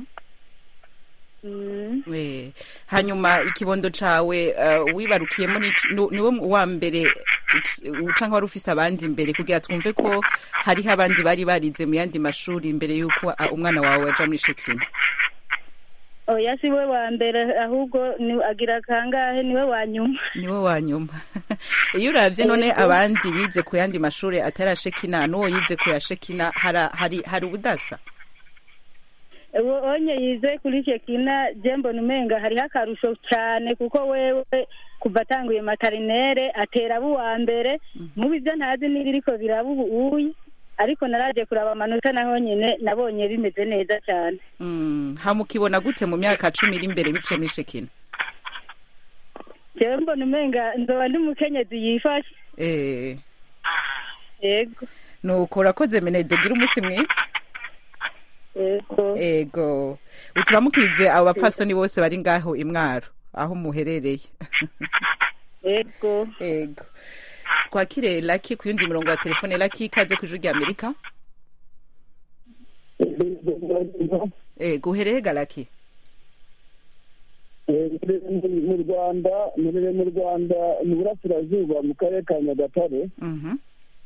Mm. Eh, hanyuma ikibondo cawe uh, wibarukiyemo ni- nu- niwe wa mbere iki- canke wari ufise abandi imbere kugira twumve ko hariho abandi bari barize mu yandi mashuri imbere y'uko uh, umwana wawe aja muri shekina oya si we wa mbere ahubwo ni agira kangahe niwe wa nyuma niwe wa nyuma iyo uravye none Yego. abandi bize ku yandi mashuri atari ashekina n'uwo yize ku ya shekina hara- hari hari ubudasa uwo onye yize kuri shekina je mbona umenga hariho akarusho cyane kuko wewe kuva atanguye materinere atera abo uwa mbere mubi byo ntazi n'ibiriko biraba ubu uyi ariko naraje kuraba amanota naho nyine nabonye bimeze neza cyane Mm, hamukibona gute mu myaka cumi iri imbere biciye muri shekina jewe mbona umenga nzoba ndi umukenyezi yifashe Eh, yego nuko urakoze menede gira umunsi mwiza yego ego uturamukirize abo bapfasoni bose bari ngaho imwaro aho muherereye yego ego twakire laki ku yundi murongo wa telefone laki ikaze ku ijuru rya amerika ego uhereye ga laki mu rwanda murere mu rwanda mu burasirazuba mu karere ka nyagatare Mhm.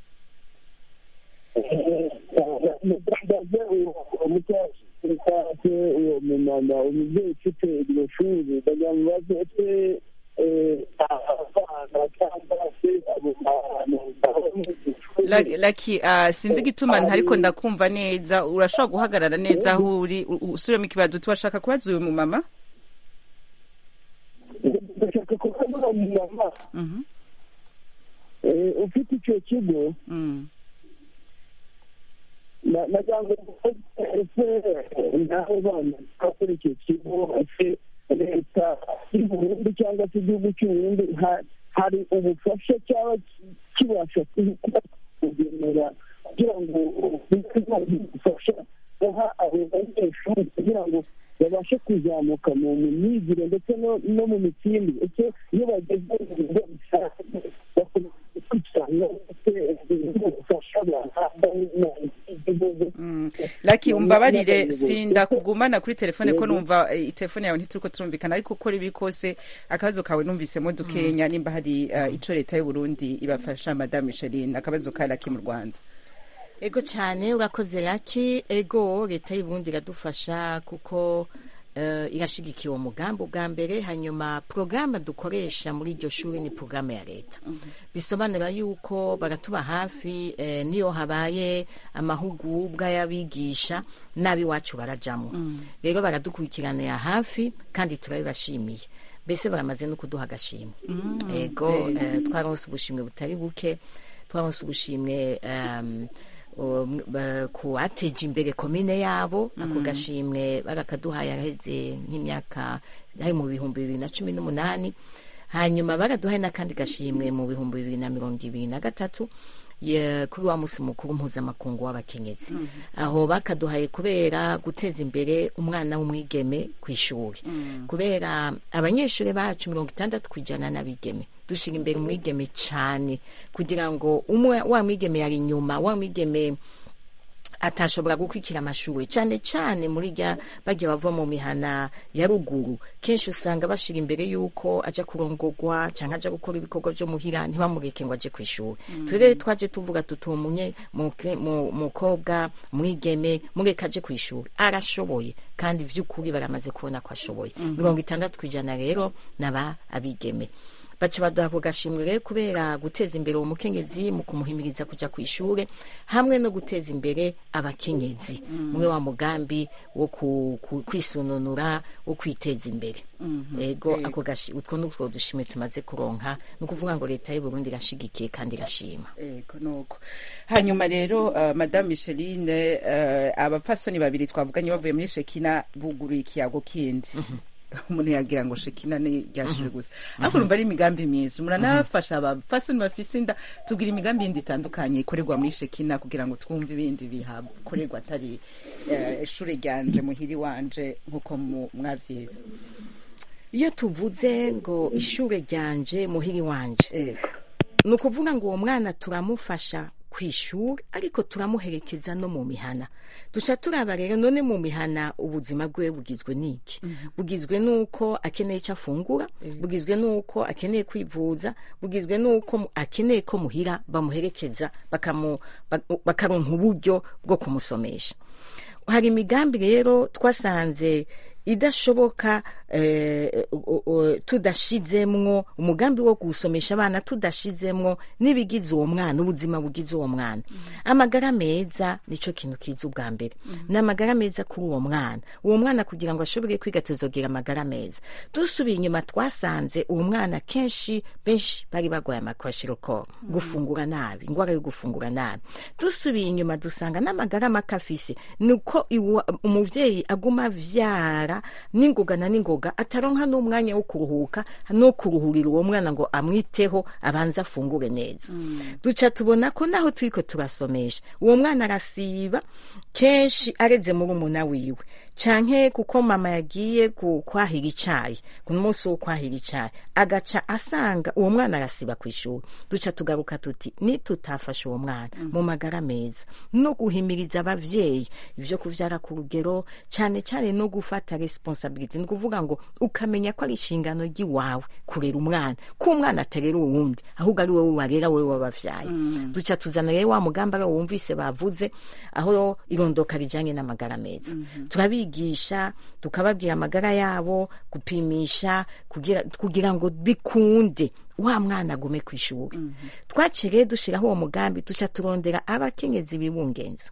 ndaze uwo mucyase uwo mumama umubyeyi ufite iryo shuri ndagira ngo mubaze ese eh, abana cyangwa se abo bantu La- laki ah, sinzi igituma ariko ndakumva neza urashobora guhagarara neza aho uri u- usubiremo ikibazo uti washaka kubaza uyu mumama ndashaka kubaza uwo mumama Mhm. eh, ufite icyo kigo Mm. na- nagira ngo ese n'abo bana bakora icyo kigo ese leta y'u Burundi cyangwa se igihugu cy'u Burundi ha- hari ubufasha cyaba ki- kibasha kuba kugenera kugira ngo ubufasha guha abo banyeshuri kugira ngo babashe kuzamuka mu mu myigire ndetse no no mu mitsindire ese iyo bageze mu bigo bisanzwe bakomeza gukurikirana ndetse ubufasha bahabwa n'igihugu Mm. laki umbabarire sindakugumana kuri telefone ko numva eh, telefone yawe ntituriko turumvikana ariko uko ribi kose akabazo kawe numvisemo dukenya nimba hari eh, ico leta y'u Burundi ibafasha madame Micheline akabazo ka laki mu Rwanda ego cyane urakoze laki ego leta y'uburundi iradufasha kuko eh, irashigikiye uwo mugambi ubwa mbere hanyuma porogaramu dukoresha muri iryo shuri ni porogaramu ya leta bisobanura yuko baratuba hafi eh, niyo habaye amahugurwa y'abigisha n'ab'iwacu barajamo rero baradukurikiranira hafi kandi turabibashimiye mbese baramaze no kuduha agashimwe ego eh, twaronse ubushimwe butari buke twaronse ubushimwe um, um, ba- ku bateje imbere komine yabo ako gashimwe barakaduhaye araheze nk'imyaka ari mu bihumbi bibiri na cumi n'umunani hanyuma baraduhaye n'akandi gashimwe mu bihumbi bibiri na mirongo ibiri na gatatu ye- kuri wa musi mukuru mpuzamakungu w'abakenyezi aho bakaduhaye kubera guteza imbere umwana w'umwigeme ku ishuri kubera abanyeshuri bacu mirongo itandatu ku ijana n'abigeme dushyira imbere umwigeme cyane kugira ngo umwe wa mwigeme yari inyuma wa mwigeme atashobora gukurikira amashuri cyane cyane muri rya bagiye bava mu mihana ya ruguru kenshi usanga bashira imbere y'uko aja kurongogwa cyangwa aja gukora ibikorwa byo muhira ntibamureke ngo aje ku ishuri turere twaje tuvuga tutumunye mukobwa mwigeme mureke aje ku ishuri arashoboye kandi vy'ukuri baramaze kubona ko ashoboye mirongo itandatu ku ijana rero naba abigeme baca baduha ako gashimwe rero kubera guteza imbere uwo mukenyezi mu kumuhimiriza kuja ku ishure hamwe no guteza imbere abakenyezi muri wa mugambi wo ku- ku- kwisununura wo kwiteza imbere ego ako gashi utwo nutwo dushimwe tumaze kuronka ni ukuvuga ngo leta y'u Burundi irashigikiye kandi irashima ego nuko hanyuma rero uh, madame Micheline uh, abapfasoni babiri twavuganye bavuye muri Shekina buguruye ikiyago kindi umuntu yagira ngo Shekina ni ryashije gusa ariko urumva ari imigambi myiza muranafasha abapfasoni bafise inda tugira imigambi yindi itandukanye ikorerwa muri Shekina kugira ngo twumve ibindi bihakorerwa atari uh, ishure ryanje muhiri wanje nkuko mu- mwavyize iyo tuvuze ngo ishure ryanje muhiri wanje ego ni ukuvuga ngo uwo mwana turamufasha ku ishuri ariko turamuherekeza no mu mihana duca turaba rero none mu mihana ubuzima bwe bugizwe n'iki bugizwe n'uko akeneye icyo afungura bugizwe n'uko akeneye kwivuza bugizwe n'uko mu- akeneye ko muhira bamuherekeza bakamu- bak- bakaronka uburyo bwo kumusomesha hari imigambi rero twasanze idashoboka eh, o- o- tudashizemwo umugambi wo gusomesha abana tudashizemwo n'ibigize uwo mwana ubuzima bugize uwo mwana amagara meza nico kintu kiza ubwa mbere ni amagara meza kuri uwo mwana uwo mwana kugira ngo ashobore kwiga tuzogira amagara meza dusubiye inyuma twasanze uwo mwana kenshi benshi bari barwaye amakwashiroko gufungura nabi ingwara yo gufungura nabi dusubiye inyuma dusanga n'amagara make afise ni uko iwa- umuvyeyi aguma avyara n'ingoga na n'ingoga ataronka n'umwanya wo kuruhuka no kuruhurira uwo mwana ngo amwiteho abanze afungure neza duca tubona ko naho turiko turasomesha uwo mwana arasiba kenshi areze muri umuna wiwe canke kuko mama yagiye ku- kwahira icayi ku munsi wo kwahira icayi agaca asanga uwo mwana arasiba ku ishuri duca tugaruka tuti nitutafasha uwo mwana mu magara meza no guhimiriza abavyeyi ivyo kuvyara ku rugero cane cane no gufata responsibility ni kuvuga ngo ukamenya ko ari inshingano ry'iwawe kurera umwana ko umwana aterera uwundi ahubwo ari wowe warera wewe wabavyaye duca tuzana rero wa mugambi ari wo wumvise bavuze aho irondoka rijanye n'amagara meza turabigisha tukababwira amagara yabo gupimisha kugira, kugira ngo bikunde wa mwana agume ku ishuri twaciye rero dushiraho uwo mugambi duca turondera abakenyezi bibungenza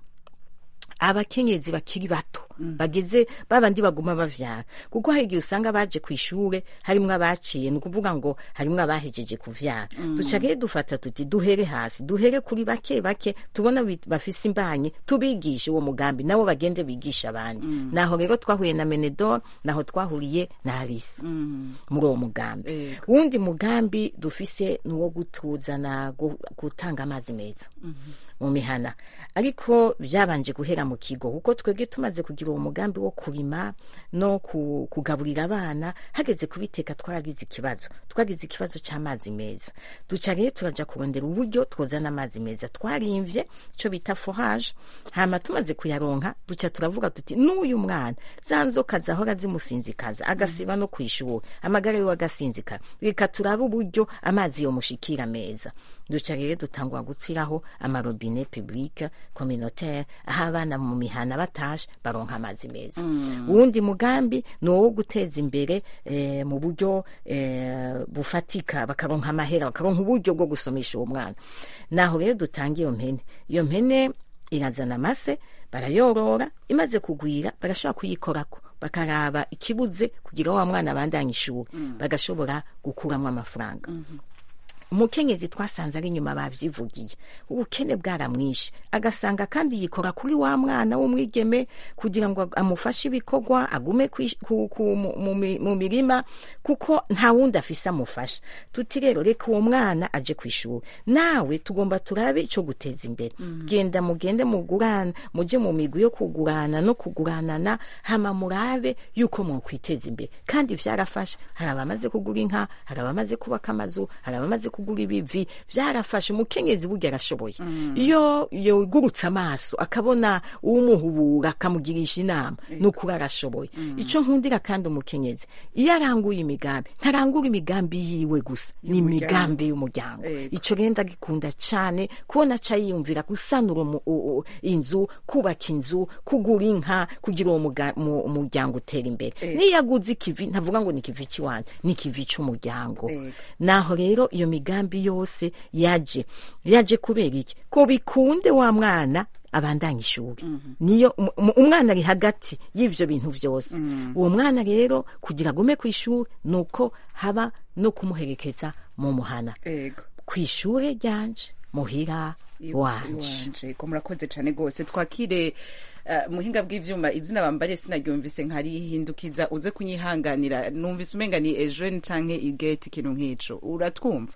abakenyezi bakiri bato bageze babandi baguma bavyara kuko hari igihe usanga baje ku ishure harimwo abaciye ni ukuvuga ngo harimwo abahejeje kuvyara duca rero dufata tuti duhere hasi duhere kuri bake bake tubona bi- bafise imbanyi tubigishe uwo mugambi nabo bagende bigisha abandi naho rero twahuye na menedor naho twahuriye na alisi muri uwo mugambi wundi mugambi dufise ni uwo gutuzana gu- gutanga amazi meza mu mihana ariko byabanje guhera mu kigo kuko twebwe tumaze kugira uwo mugambi wo kurima no ku- kugaburira abana hageze kubiteka twaragize ikibazo twagize ikibazo cy'amazi meza duca rero turaja kurondera uburyo twozana amazi meza twarimvye ico bita forage hama tumaze kuyaronka duca turavuga tuti n'uyu mwana za nzoka zahora zimusinzikaza agasiba no kwishura amagara yiwe agasinzikara reka turabe uburyo amazi yomushikira meza duca rero dutangwa gutsiraho amarobine publique communautaire aho abana mu mihana batashe baronka amazi meza uwundi mugambi ni uwo guteza imbere eh, mu buryo eh, bufatika bakaronka amahera bakaronka uburyo bwo gusomesha uwo mwana naho rero dutanga iyo mpene iyo mpene irazana amase barayorora imaze kugwira barashobora kuyikorako bakaraba ikibuze kugira wa mwana abandanye ishuri bagashobora gukuramwo amafaranga umukenyezi twasanze ari inyuma bavyivugiye ubukene bwaramwishe agasanga kandi yikora kuri wa mwana w'umwigeme kugira ngo amufashe ibikorwa agume kwish- ku- ku- mu- mu mi- mu mirima kuko nta wundi afise amufasha tuti rero reka uwo mwana aje ku ishuri nawe tugomba turabe ico guteza imbere genda mugende mugurana muje mu migwi yo kugurana no kuguranana hama murabe yuko mwokwiteza imbere kandi vyarafashe hari abamaze kugura inka hari abamaze kubaka amazu hari abamaze kugura ibivi vyarafashe umukenyezi burya arashoboye iyo yogurutse amaso akabona uwumuhubura akamugirisha inama nukuri arashoboye ico nkundira kandi umukenyezi iyo aranguye imigambi ntarangura imigambi yiwe gusa ni imigambi y'umuryango ico rero ndagikunda cane kubona aca yiyumvira gusanura umu- u- u- inzu kubaka inzu kugura inka kugira uwo muga- mu- umuryango utera imbere niyo aguze ikivi ntavuga ngo ni ikivi cy'iwanjye ni ikivi c'umuryango naho rero iyo migambi yose yaje yaje kubera iki ko bikunde wa mwana abandanya ishuri niyo um- um- umwana ari hagati y'ivyo bintu vyose uwo mwana rero kugira agume ku ishuri nuko haba no kumuherekeza mu muhana ku ishure ryanje muhira wanje wanje ko murakoze cyane rwose twakire uh, muhinga bw'ivyuma izina bambariye sinaryumvise nkarihindukiza uze kunyihanganira numvise umenga ni ejeni canke igeti ikintu nk'ico uratwumva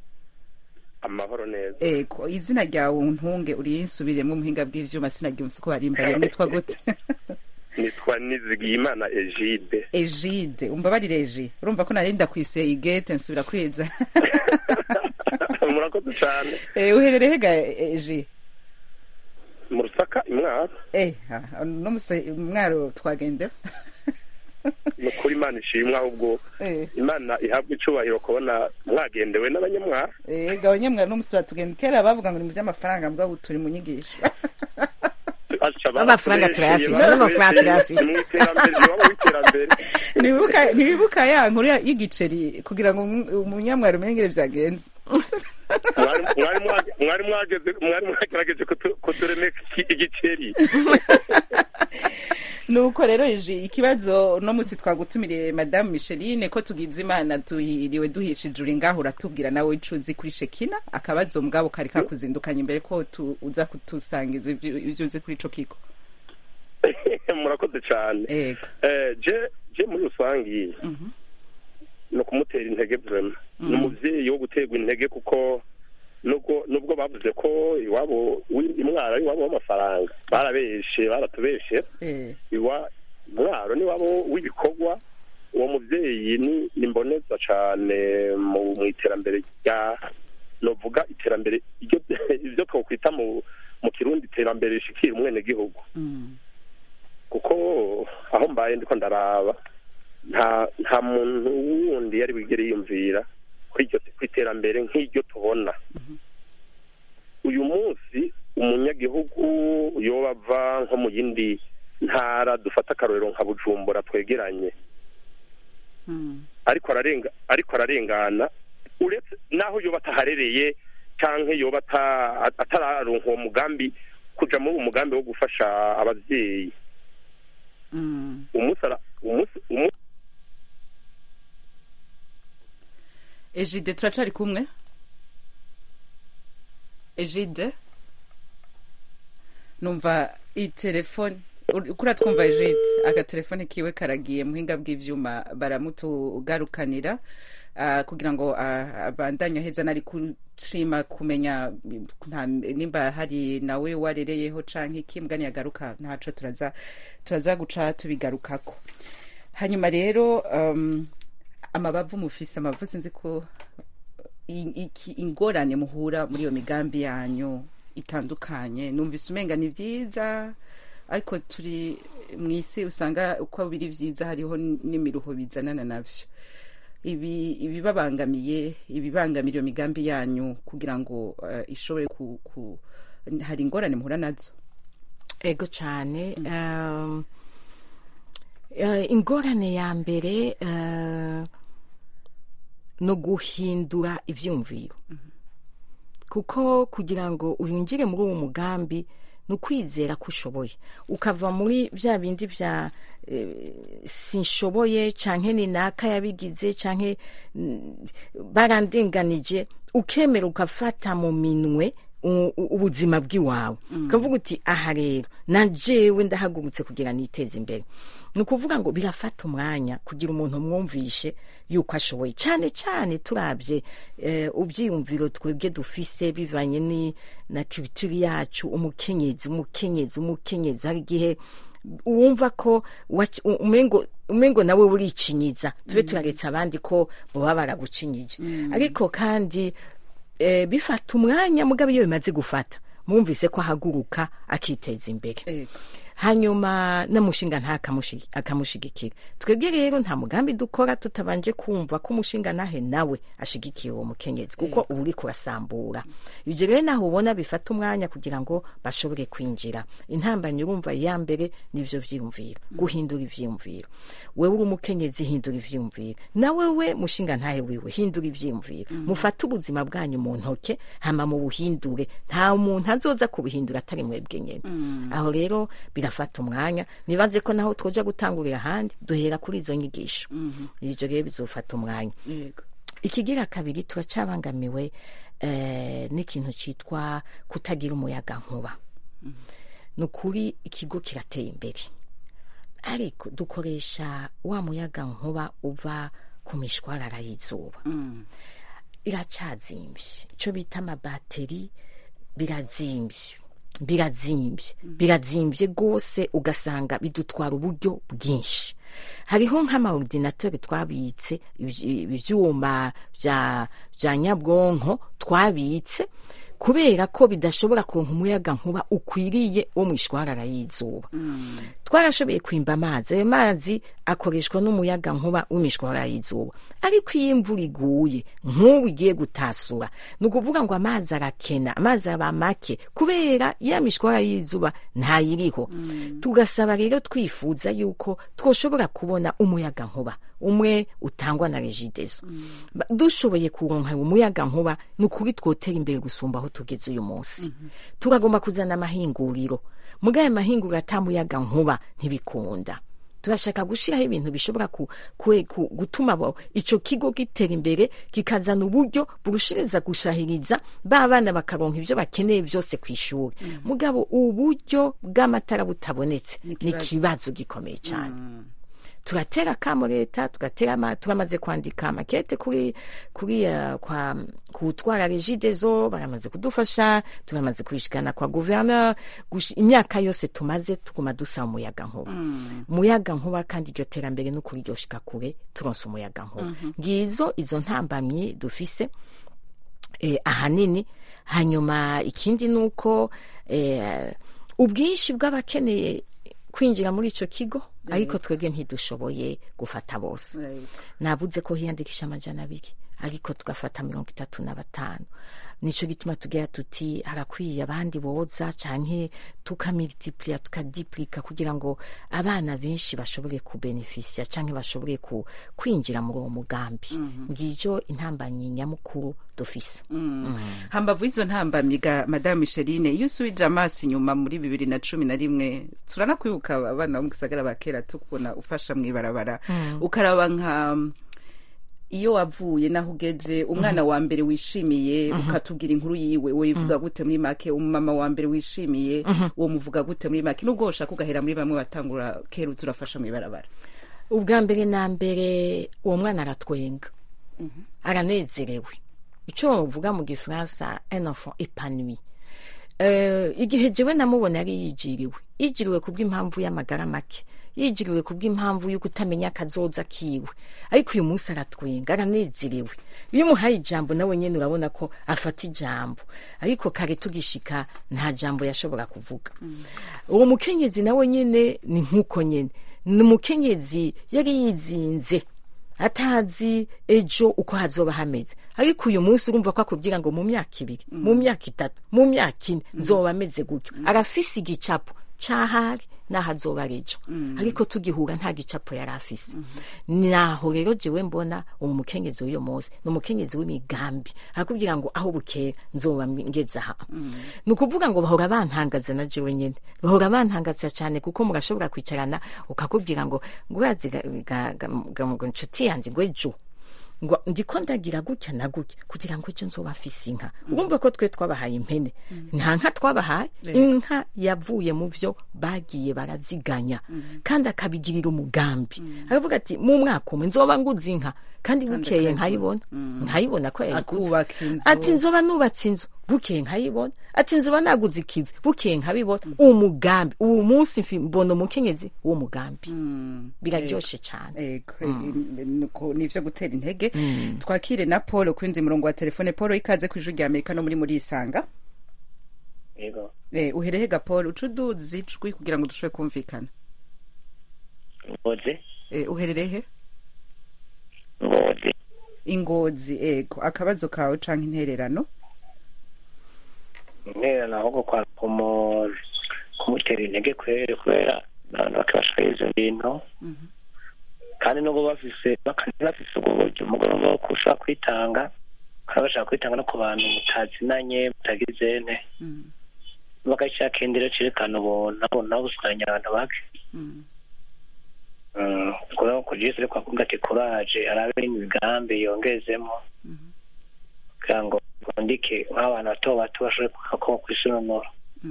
amahoro neza ego izina ryawe ntunge uriyinsubiremwo muhinga bw'ivyuma sinaryumvise uko barimbariye mwitwa gute nitwa nizigiyimana egide ejide umbabarire eji urumva ko narinda kwise igete nsubira kweza murakoze cyane Eh, uherereye hega eji mu rusaka imwaro eh ah, no muse mwaro twagendeho ni ukuri imana ishimwe ahubwo Eh. imana ihabwa icubahiro kubona mwagendewe n'abanyamwaro ega abanyamwaro no musura tugenda kera bavuga ngo ni mu by'amafaranga mbwa ubu turi mu nyigisho Amafaranga turayafise, n'amafaranga turayafise. mu iterambere iwabo w'iterambere ntibibuka ntibibuka ya nkuru ya- y'igiceri kugira ngo umu- umunyamwari umenye ingene vyagenze Mwari- mwari mwage- mwari mwageze mwari mwagerageje kutu- kuturemeka iki- igiceri nuko rero iji ikibazo no musi twagutumiriye madamu micheline ko tugize imana tuhiriwe duhishije uri ngaho uratubwira nawe ico uzi kuri shekina akabazo mugabo kari kakuzindukanye imbere ko tu- uza kutusangiza ivyo ivyo uzi kuri ico kigo murakoze cyane Ego. Eh, je je muri rusangi Mhm. ni ukumutera intege vrema Mhm. ni umuvyeyi wo guterwa intege kuko nubwo nubwo bavuze ko iwabo wi- imwaro ari iwabo w'amafaranga barabeshe baratubeshe Eh. iwa mwaro ni wabo w'ibikorwa uwo muvyeyi ni ni mboneza cane mu mu iterambere rya novuga iterambere iryo ivyo twokwita mu mu kirundi iterambere rishikira umwenegihugu Mm. kuko aho mbaye ndiko ndaraba nta nta muntu wundi yari wigere yiyumvira kuri iryo ku iterambere nk'iryo tubona uyu munsi umunyagihugu yoba ava nko mu yindi ntara dufata akarorero nka bujumbura twegeranye Mm. ariko ararenga ariko ararengana uretse naho yoba ataharereye canke yoba ata- atararonka uwo mugambi kuja muri uwo mugambi wo gufasha abavyeyi Mm. umunsi ara- umunsi umunsi Ejide turacari kumwe Ejide numva itelefone kuri twumva Ejide agatelefone kiwe karagiye muhinga bw'ivyuma baramutugarukanira ah, kugira ngo ah, abandanye aheza nari kushima kumenya nta- nimba hari nawe warereyeho canke iki mugani yagaruka ntaco turaza turaza guca tubigarukako hanyuma rero um, amabavu mufise amabavu sinzi ko i- iki ingorane muhura muri iyo migambi yanyu itandukanye numvise umenga ni vyiza ariko turi mu isi usanga uko biri vyiza hariho n'imiruho bizanana navyo ibi ibibabangamiye ibibangamira iyo migambi yanyu kugira ngo eh, ishobore ku, ku hari ingorane muhura nazo ego cyane um, eh, ingorane ya mbere eh, no guhindura ivyumviro kuko kugira ngo winjire muri uwo mugambi ni ukwizera ko ushoboye ukava muri bya bindi bya eh, sinshoboye canke ni naka yabigize canke mm, barandenganije ukemera ukafata mu minwe u- u- ubuzima bw'iwawe ukavuga uti aha rero na jewe ndahagurutse kugira niteze imbere ni ukuvuga ngo birafata umwanya kugira umuntu mwumvishe yuko ashoboye cyane cyane turabye eh, ubyiyumviro twebwe dufise bivanye ni na culture yacu umukenyezi umukenyezi umukenyezi hari igihe wumva ko wac- u- umengo umengo nawe uricinyiza tube turaretse abandi ko baba baragucinyije ariko kandi eh, bifata umwanya mugabo iyo bimaze gufata mwumvise ko ahaguruka akiteza imbere Ego. hanyuma n'umushinga nta akamushi- akamushigikira twebwe rero nta mugambi dukora tutabanje kumva ko umushinga nahe nawe ashigikiye uwo mukenyezi kuko uba uri kurasambura ibyo rero naho ubona bifata umwanya kugira ngo bashobore kwinjira intambamyi urumva iya mbere nivyo vyiyumviro guhindura ivyiyumviro wewe uri umukenyezi hindura ivyiyumviro nawe we mushinga ntahe wiwe hindura ivyiyumviro mufate ubuzima bwanyu mu ntoke hama mu buhindure nta muntu azoza kubuhindura atari mwebwe nyene aho rero birafata umwanya nibaze ko naho twoja gutangurira ahandi duhera kuri izo nyigisho ivyo rero bizofata umwanya Yego. ikigira kabiri turacabangamiwe eh, n'ikintu citwa kutagira umuyaga nkuba ni ukuri ikigo kirateye imbere ariko dukoresha wa muyaga nkuba uva ku mishwarara y'izuba iracazimbye icyo bita amabateri birazimbye birazimbye birazimbye rwose ugasanga bidutwara uburyo bwinshi hariho nk'amaordinateur twabitse ivy- ivyuma vya vya nyabwonko twabitse kubera ko bidashobora kuronka umuyaga nkuba ukwiriye wo mu ishwarara y'izuba twarashoboye kwimba amazi ayo mazi akoreshwa n'umuyaga nkuba w'imishwarara y'izuba ariko iyo imvura iguye nk'ubu igiye gutasura ni ukuvuga ngo amazi arakena amazi aba make kubera ya mishwarara y'izuba ntayiriho tugasaba rero twifuza yuko twoshobora kubona umuyaga nkuba umwe utangwa na regideso Ba- dushoboye kuronka umuyaga nkuba ni ukuri twotera imbere gusumba aho tugeze uyu munsi turagomba kuzana amahinguriro muri ayo mahinguriro atamuyaga nkuba ntibikunda turashaka gushyiraho ibintu bishobora ku, ku, ku, gutuma abo- ico kigo gitera imbere kikazana uburyo burushiriza gushahiriza ba bana bakaronka ivyo bakeneye vyose ku ishuri mugabo uburyo bw'amatara butabonetse ni ikibazo. ikibazo gikomeye cyane turatera akamo leta tugatera ama- turamaze kwandika makete kuri kuri uh, kwa kutwara regidezo baramaze kudufasha turamaze kubishikana kwa gouverneur gushi- imyaka yose tumaze tuguma dusaba umuyaga nkuba umuyaga nkuba kandi iryo terambere no kuri iryo shika kure turonse umuyaga nkuba ngizo izo ntambamyi dufise eh, ahanini hanyuma ikindi ni uko eh, ubwinshi bw'abakeneye kwinjira muri ico kigo ariko twebwe ntidushoboye gufata bose navuze ko hiyandikisha amajana abiri ariko tugafata mirongo itatu na batanu nico gituma tugira tuti harakwiye abandi boza canke tukamultipliya tukadiplika kugira ngo abana benshi bashobore kubenefisia canke bashobore ku, kwinjira muri uwo mugambi ngijo intambanyi nyamukuru dufise hambavu y'izo ntambamyi ga madamu micheline iyo usubije amaso inyuma muri bibiri na cumi na rimwe turanakwibuka abana bo mu gisagara ba kera tukubona ufasha mu ibarabara ukaraba nka iyo wavuye naho ugeze umwana wa mbere wishimiye ukatubwira inkuru yiwe wivuga gute muri make umumama wa mbere wishimiye uwo muvuga gute muri make nubwo woshaka ugahera muri bamwe batangura kera uza urafasha mu ibarabara ubwa mbere na mbere uwo mwana aratwenga aranezerewe icyo bavuga mu gifaransa un enfant épanoui Eh, igihe jewe namubona yari yijiriwe yijiriwe kubw'impamvu y'amagara make yijiriwe kubw'impamvu yo kutamenya akazoza kiwe ariko uyu munsi aratwenga aranezerewe iyo umuhaye ijambo nawe nyene urabona ko afata ijambo ariko kare tugishika nta jambo yashobora kuvuga uwo mukenyezi nawe nyene ni nk'uko nyene ni umukenyezi yari yizinze atazi ejo uko hazoba hameze ariko uyu munsi urumva ko akubwira ngo mu myaka ibiri mu myaka itatu mu myaka ine nzoba ameze gutyo arafise igicapo cahari naho azoba ari ejo ariko tugihura nta gicapo yari afise naho rero jewe mbona uwo mukenyezi w'uyo munsi ni umukenyezi w'imigambi arakubwira ngo aho bukera nzoba ngeze aha ni ukuvuga ngo bahora bantangaza na jewe nyene bahora bantangaza cyane kuko murashobora kwicarana ukakubwira ngo ngo urazi ga- ga- ga- ga- ngo inshuti yanjye ngo ejo ngo ndiko ndagira gutya na gutya kugira ngo ejo nzoba afise inka urumva ko twe twabahaye impene nta nka twabahaye inka yavuye mu vyo bagiye baraziganya kandi akabigirira umugambi aravuga ati mu mwaka umwe nzoba nguze inka kandi bukeye nkayibona nkayibona ko yayiguze akubaka inzu ati nzoba nubatse inzu bukeye nkayibona ati nzoba naguze ikivi bukeye nkabibona umugambi uwo munsi mfi- mbona umukenyezi w'uwo mugambi biraryoshe cyane Ego, nuko nivyo gutera intege twakire na paul kwinzi murongo wa telefone paul ikaze ku ijwi rya amerika no muri muri isanga yego eh, uherehe ga paul uca uduzi ijwi kugira ngo dushobore kumvikana ngozi eh, uhererehe ngozi ingozi ego akabazo kawe canke intererano intererano ahubwo kwa kumu- kumutera intege kwere kubera abantu bakabashikariza ibintu kandi nubwo bafise bakaba bafise ubwo buryo umugoroba wo kushobora kwitanga bakaba bashaka kwitanga no ku bantu mutazinanye mutagize nte bagashaka indero cerekana ubuntu nabo nabo buswanya abantu bake kubera ko jesu ariko akubwira ati kuraje arabe n'imigambi yongezemo kugira ngo bundike nk'abantu bato bato bashobore kuko kwisununura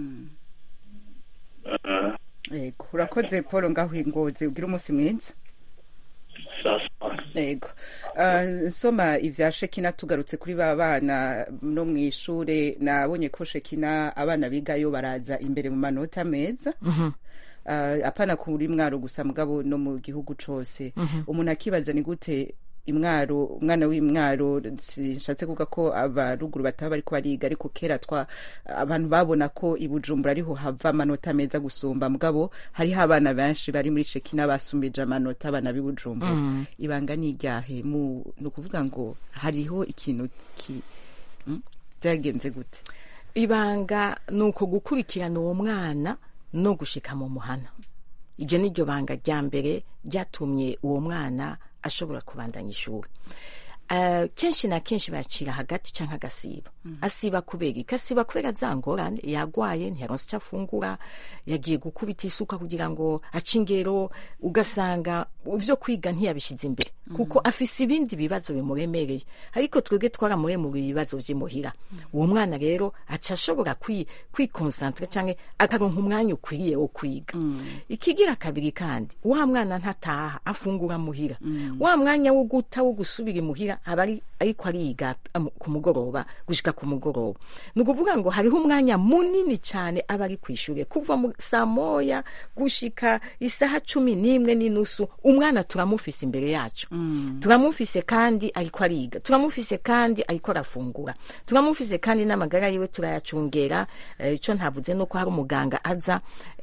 ego urakoze paul ngaho ingozi ugira umunsi mwiza ego Ah, nsoma ivya shekina tugarutse kuri ba bana no mu ishure nabonye ko shekina abana bigayo baraza imbere mu manota meza Ah, apana kuri mwaro gusa mugabo no mu gihugu cose umuntu akibaza ni gute imwaro umwana w'imwaro sinshatse kuvuga ko abaruguru bataba bariko bariga ariko kera twa abantu babona ko i bujumbura ariho hava amanota meza gusumba mugabo hariho abana benshi bari muri shekina basumbije amanota abana b'i bujumbura Mm. ibanga ni iryahe mu ni ukuvuga ngo hariho ikintu ki mm, byagenze gute ibanga ni uko gukurikirana uwo mwana no gushika mu muhana iryo ni ryo banga rya mbere ryatumye uwo mwana ashobora kubandanya ishuri Eh, kenshi na kenshi bacira hagati canke agasiba asiba kubera iki asiba kubera za ngorane yagwaye ntiyaronse ico afungura yagiye gukubita isuka kugira ngo ace ingero ugasanga ivyo kwiga ntiyabishize imbere kuko afise ibindi bibazo bimuremereye ariko twebwe twaramuremuriye ibibazo vy'imuhira uwo mwana rero aca ashobora kwi- kwikonsantra canke akaronka umwanya ukwiriye wo kwiga ikigira kabiri kandi wa mwana ntataha afungura muhira wa mwanya wo guta wo gusubira imuhira aba ari ariko ariga am- ku mugoroba gushika ku mugoroba ni ukuvuga ngo hariho umwanya munini cyane aba ari kw'ishure kuva mu saa moya gushika isaha cumi n'imwe n'inusu umwana turamufise imbere yacu turamufise kandi ariko ariga turamufise kandi ariko arafungura turamufise kandi n'amagara yiwe turayacungera eh, ico ntavuze nuko hari umuganga aza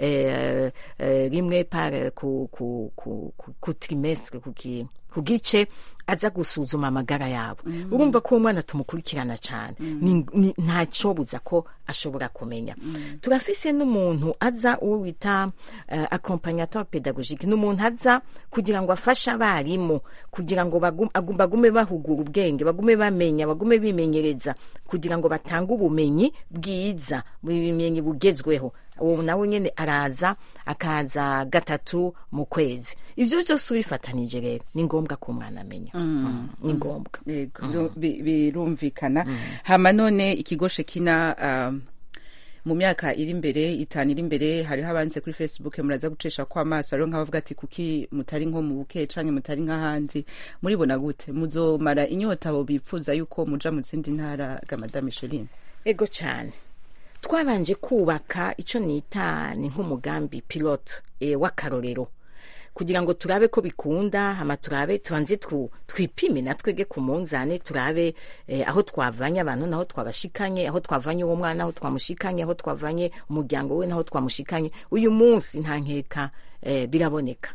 eh, eh, rimwe par ku, ku, ku, ku, ku trimestre ku ki- ku gice aza gusuzuma amagara yabo urumva ko uwo mwana tumukurikirana cyane Ni- ni- ntacobuza ko ashobora kumenya turafise n'umuntu aza uwo wita uh, accompagnateur pedagogique ni umuntu aza kugira ngo afashe abarimu kugira ngo bagum- agum- bagume bahugura ubwenge bagume bamenya bagume bimenyereza kugira ngo batange ubumenyi bwiza ubumenyi bugezweho uwo nawe nyene araza akaza gatatu mu kwezi ivyo vyose ubifatanije rero ni ngombwa ko umwana amenya Mm, ni ngombwa Yego, biru- bi- birumvikana hama none ikigo shekina um, mu myaka iri imbere itanu iri imbere hariho abanze kuri facebook muraza gucisha ko amaso hariho nk'abavuga ati kuki mutari nko mu buke canke mutari nk'ahandi muribona gute muzomara inyota abo bipfuza yuko muja mu zindi ntara ga madame Micheline ego cyane twabanje kubaka ico nita ni nk'umugambi pilote e, w'akarorero kugira ngo turabe ko bikunda hama turabe tubanze twu- twipime natwege ku munzane turabe eh, aho twavanye abantu naho twabashikanye aho twavanye uwo mwana aho twamushikanye aho twavanye umuryango we naho twamushikanye uyu munsi nta nkeka eh, biraboneka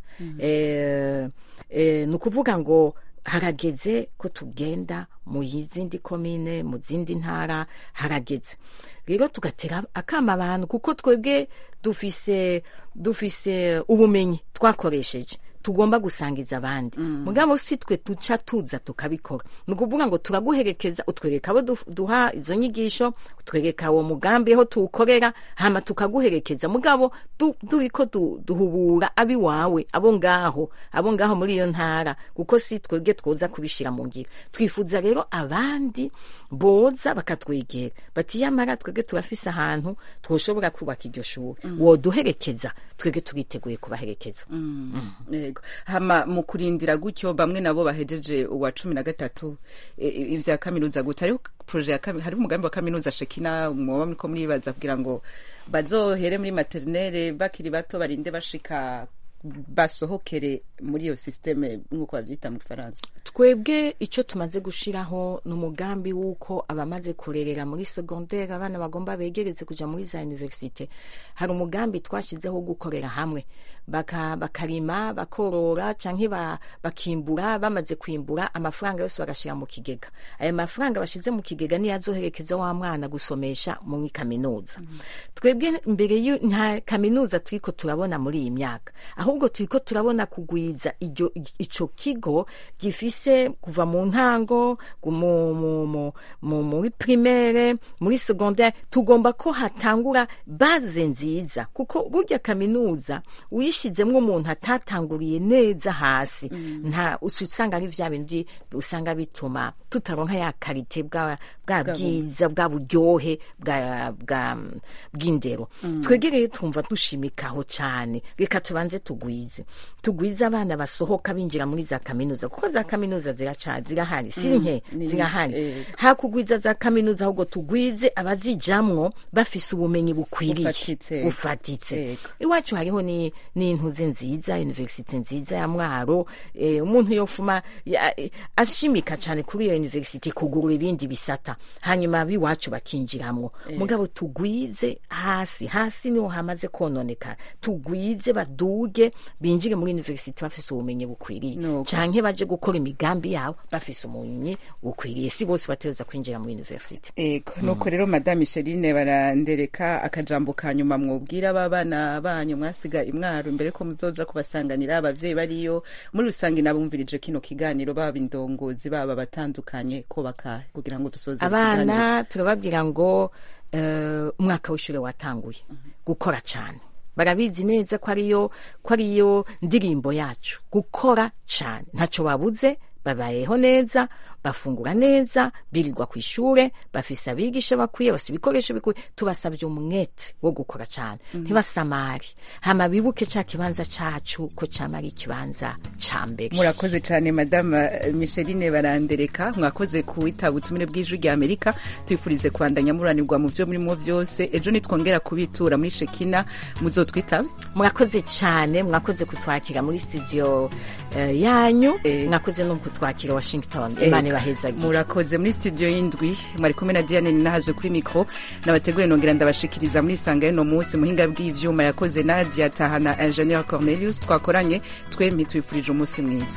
eh, eh, ni ukuvuga ngo harageze ko tugenda mu zindi komine mu zindi ntara harageze rero tugatera akama abantu kuko twebwe dufise dufise ubumenyi twakoresheje tugomba gusangiza abandi mugabo si twe duca tuza tukabikora ni ukuvuga ngo turaguherekeza utwereka abo duf- duha izo nyigisho utwereka uwo mugambi aho tuwukorera hama tukaguherekeza mugabo du- turiko du- duhubura abiwawe abo ngaho abo ngaho muri iyo ntara kuko si twebwe twoza kubishira mu ngiro twifuza rero abandi boza bakatwegera bati yamara twebwe turafise ahantu twoshobora kubaka iryo shuri woduherekeza twebwe turiteguye kubaherekeza yego hama mu kurindira gutyo bamwe nabo bahejeje uwa cumi na gatatu e, e, ivya kaminuza gute hariho proje ya kami- hariho umugambi wa kaminuza shekina mwoba muriko muribaza kugira ngo bazohere muri materinere bakiri bato barinde bashika basohokere muri iyo systeme nk'uko bavyita mu gifaransa twebwe icyo tumaze gushiraho ni umugambi w'uko abamaze kurerera muri segondere abana bagomba begereze kuja muri za universite hari umugambi twashyizeho wo gukorera hamwe baka, bakarima bakorora canke ba, bakimbura bamaze kwimbura amafaranga yose bagashira mu kigega ayo mafaranga bashize mu kigega niyo azoherekeza wa mwana gusomesha muri kaminuza twebwe mbere y'u- nta kaminuza turiko turabona muri iyi myaka ahubwo turiko turabona kugwiza iryo ico kigo gifise kuva mu ntango gu- mu- mu- mu- mu- muri primaire muri secondaire tugomba ko hatangura baze nziza kuko burya kaminuza uyishizemwo umuntu atatanguriye neza hasi nta usi usanga ari vya bindi usanga bituma tutaronka ya karite bwa bwa Bwa bu- bwiza bwa buryohe bwa bwa bw'indero twege rero twumva dushimikaho cyane reka tubanze tugwize tugwize abana basohoka binjira muri za kaminuza kuko za kaminuza ziraca zirahari si nke ni- zirahari eh. hakugwiza za kaminuza ahubwo tugwize abazijamwo bafise ubumenyi bukwiriye Bufatitse. bufatitse Yego. iwacu hariho ni ni n'intuze nziza universite nziza ya mwaro eh, umuntu yofuma ya- eh, ashimika cyane kuri iyo universite kugurura ibindi bisata hanyuma biwacu bakinjiramwo Eh. mugabo tugwize hasi hasi niho hamaze kononekara tugwize baduge binjire muri universite bafise ubumenyi bukwiriye Nuko. canke baje gukora imigambi yabo bafise ubumenyi bukwiriye si bose bategereza kwinjira muri universite ego nuko rero madame micheline barandereka akajambo ka nyuma mwubwira aba bana banyu mwasiga imwaro imbere ko muzoja kubasanganira abavyeyi bariyo muri rusange nabumvirije kino kiganiro baba indongozi baba batandukanye ko bakahe kugira ngo dusoze ikiganiro. abana turababwira ngo eh, umwaka w'ishure watanguye gukora cyane barabizi neza ko ariyo ko ariyo ndirimbo yacu gukora cyane ntacyo babuze babayeho neza bafungura neza birirwa ku ishure bafise abigisha bakwiye bafise ibikoresho bikwiye tubasabye umwete wo gukora cyane Mhm. ntibasamare hama bibuke ca kibanza cacu ko cama ari ikibanza ca mbere murakoze cyane madame micheline barandereka mwakoze kuwitaba ubutumire bw'ijwi rya amerika tubifurize kubandanya muranirwa mu byo murimo byose ejo nitwongera kubitura muri shekina muzotwitaba mwakoze cyane mwakoze kutwakira muri studio eh, yanyu mwakoze no kutwakira washington imana ibahezagiye murakoze muri studio y'indwi mwari kumwe na diane ninahaje kuri mikro nabategure nongera ndabashikiriza muri sanga y'uno munsi muhinga bw'ivyuma yakoze nadia tahana ingenieur cornelius twakoranye twembi twifurije umunsi mwiza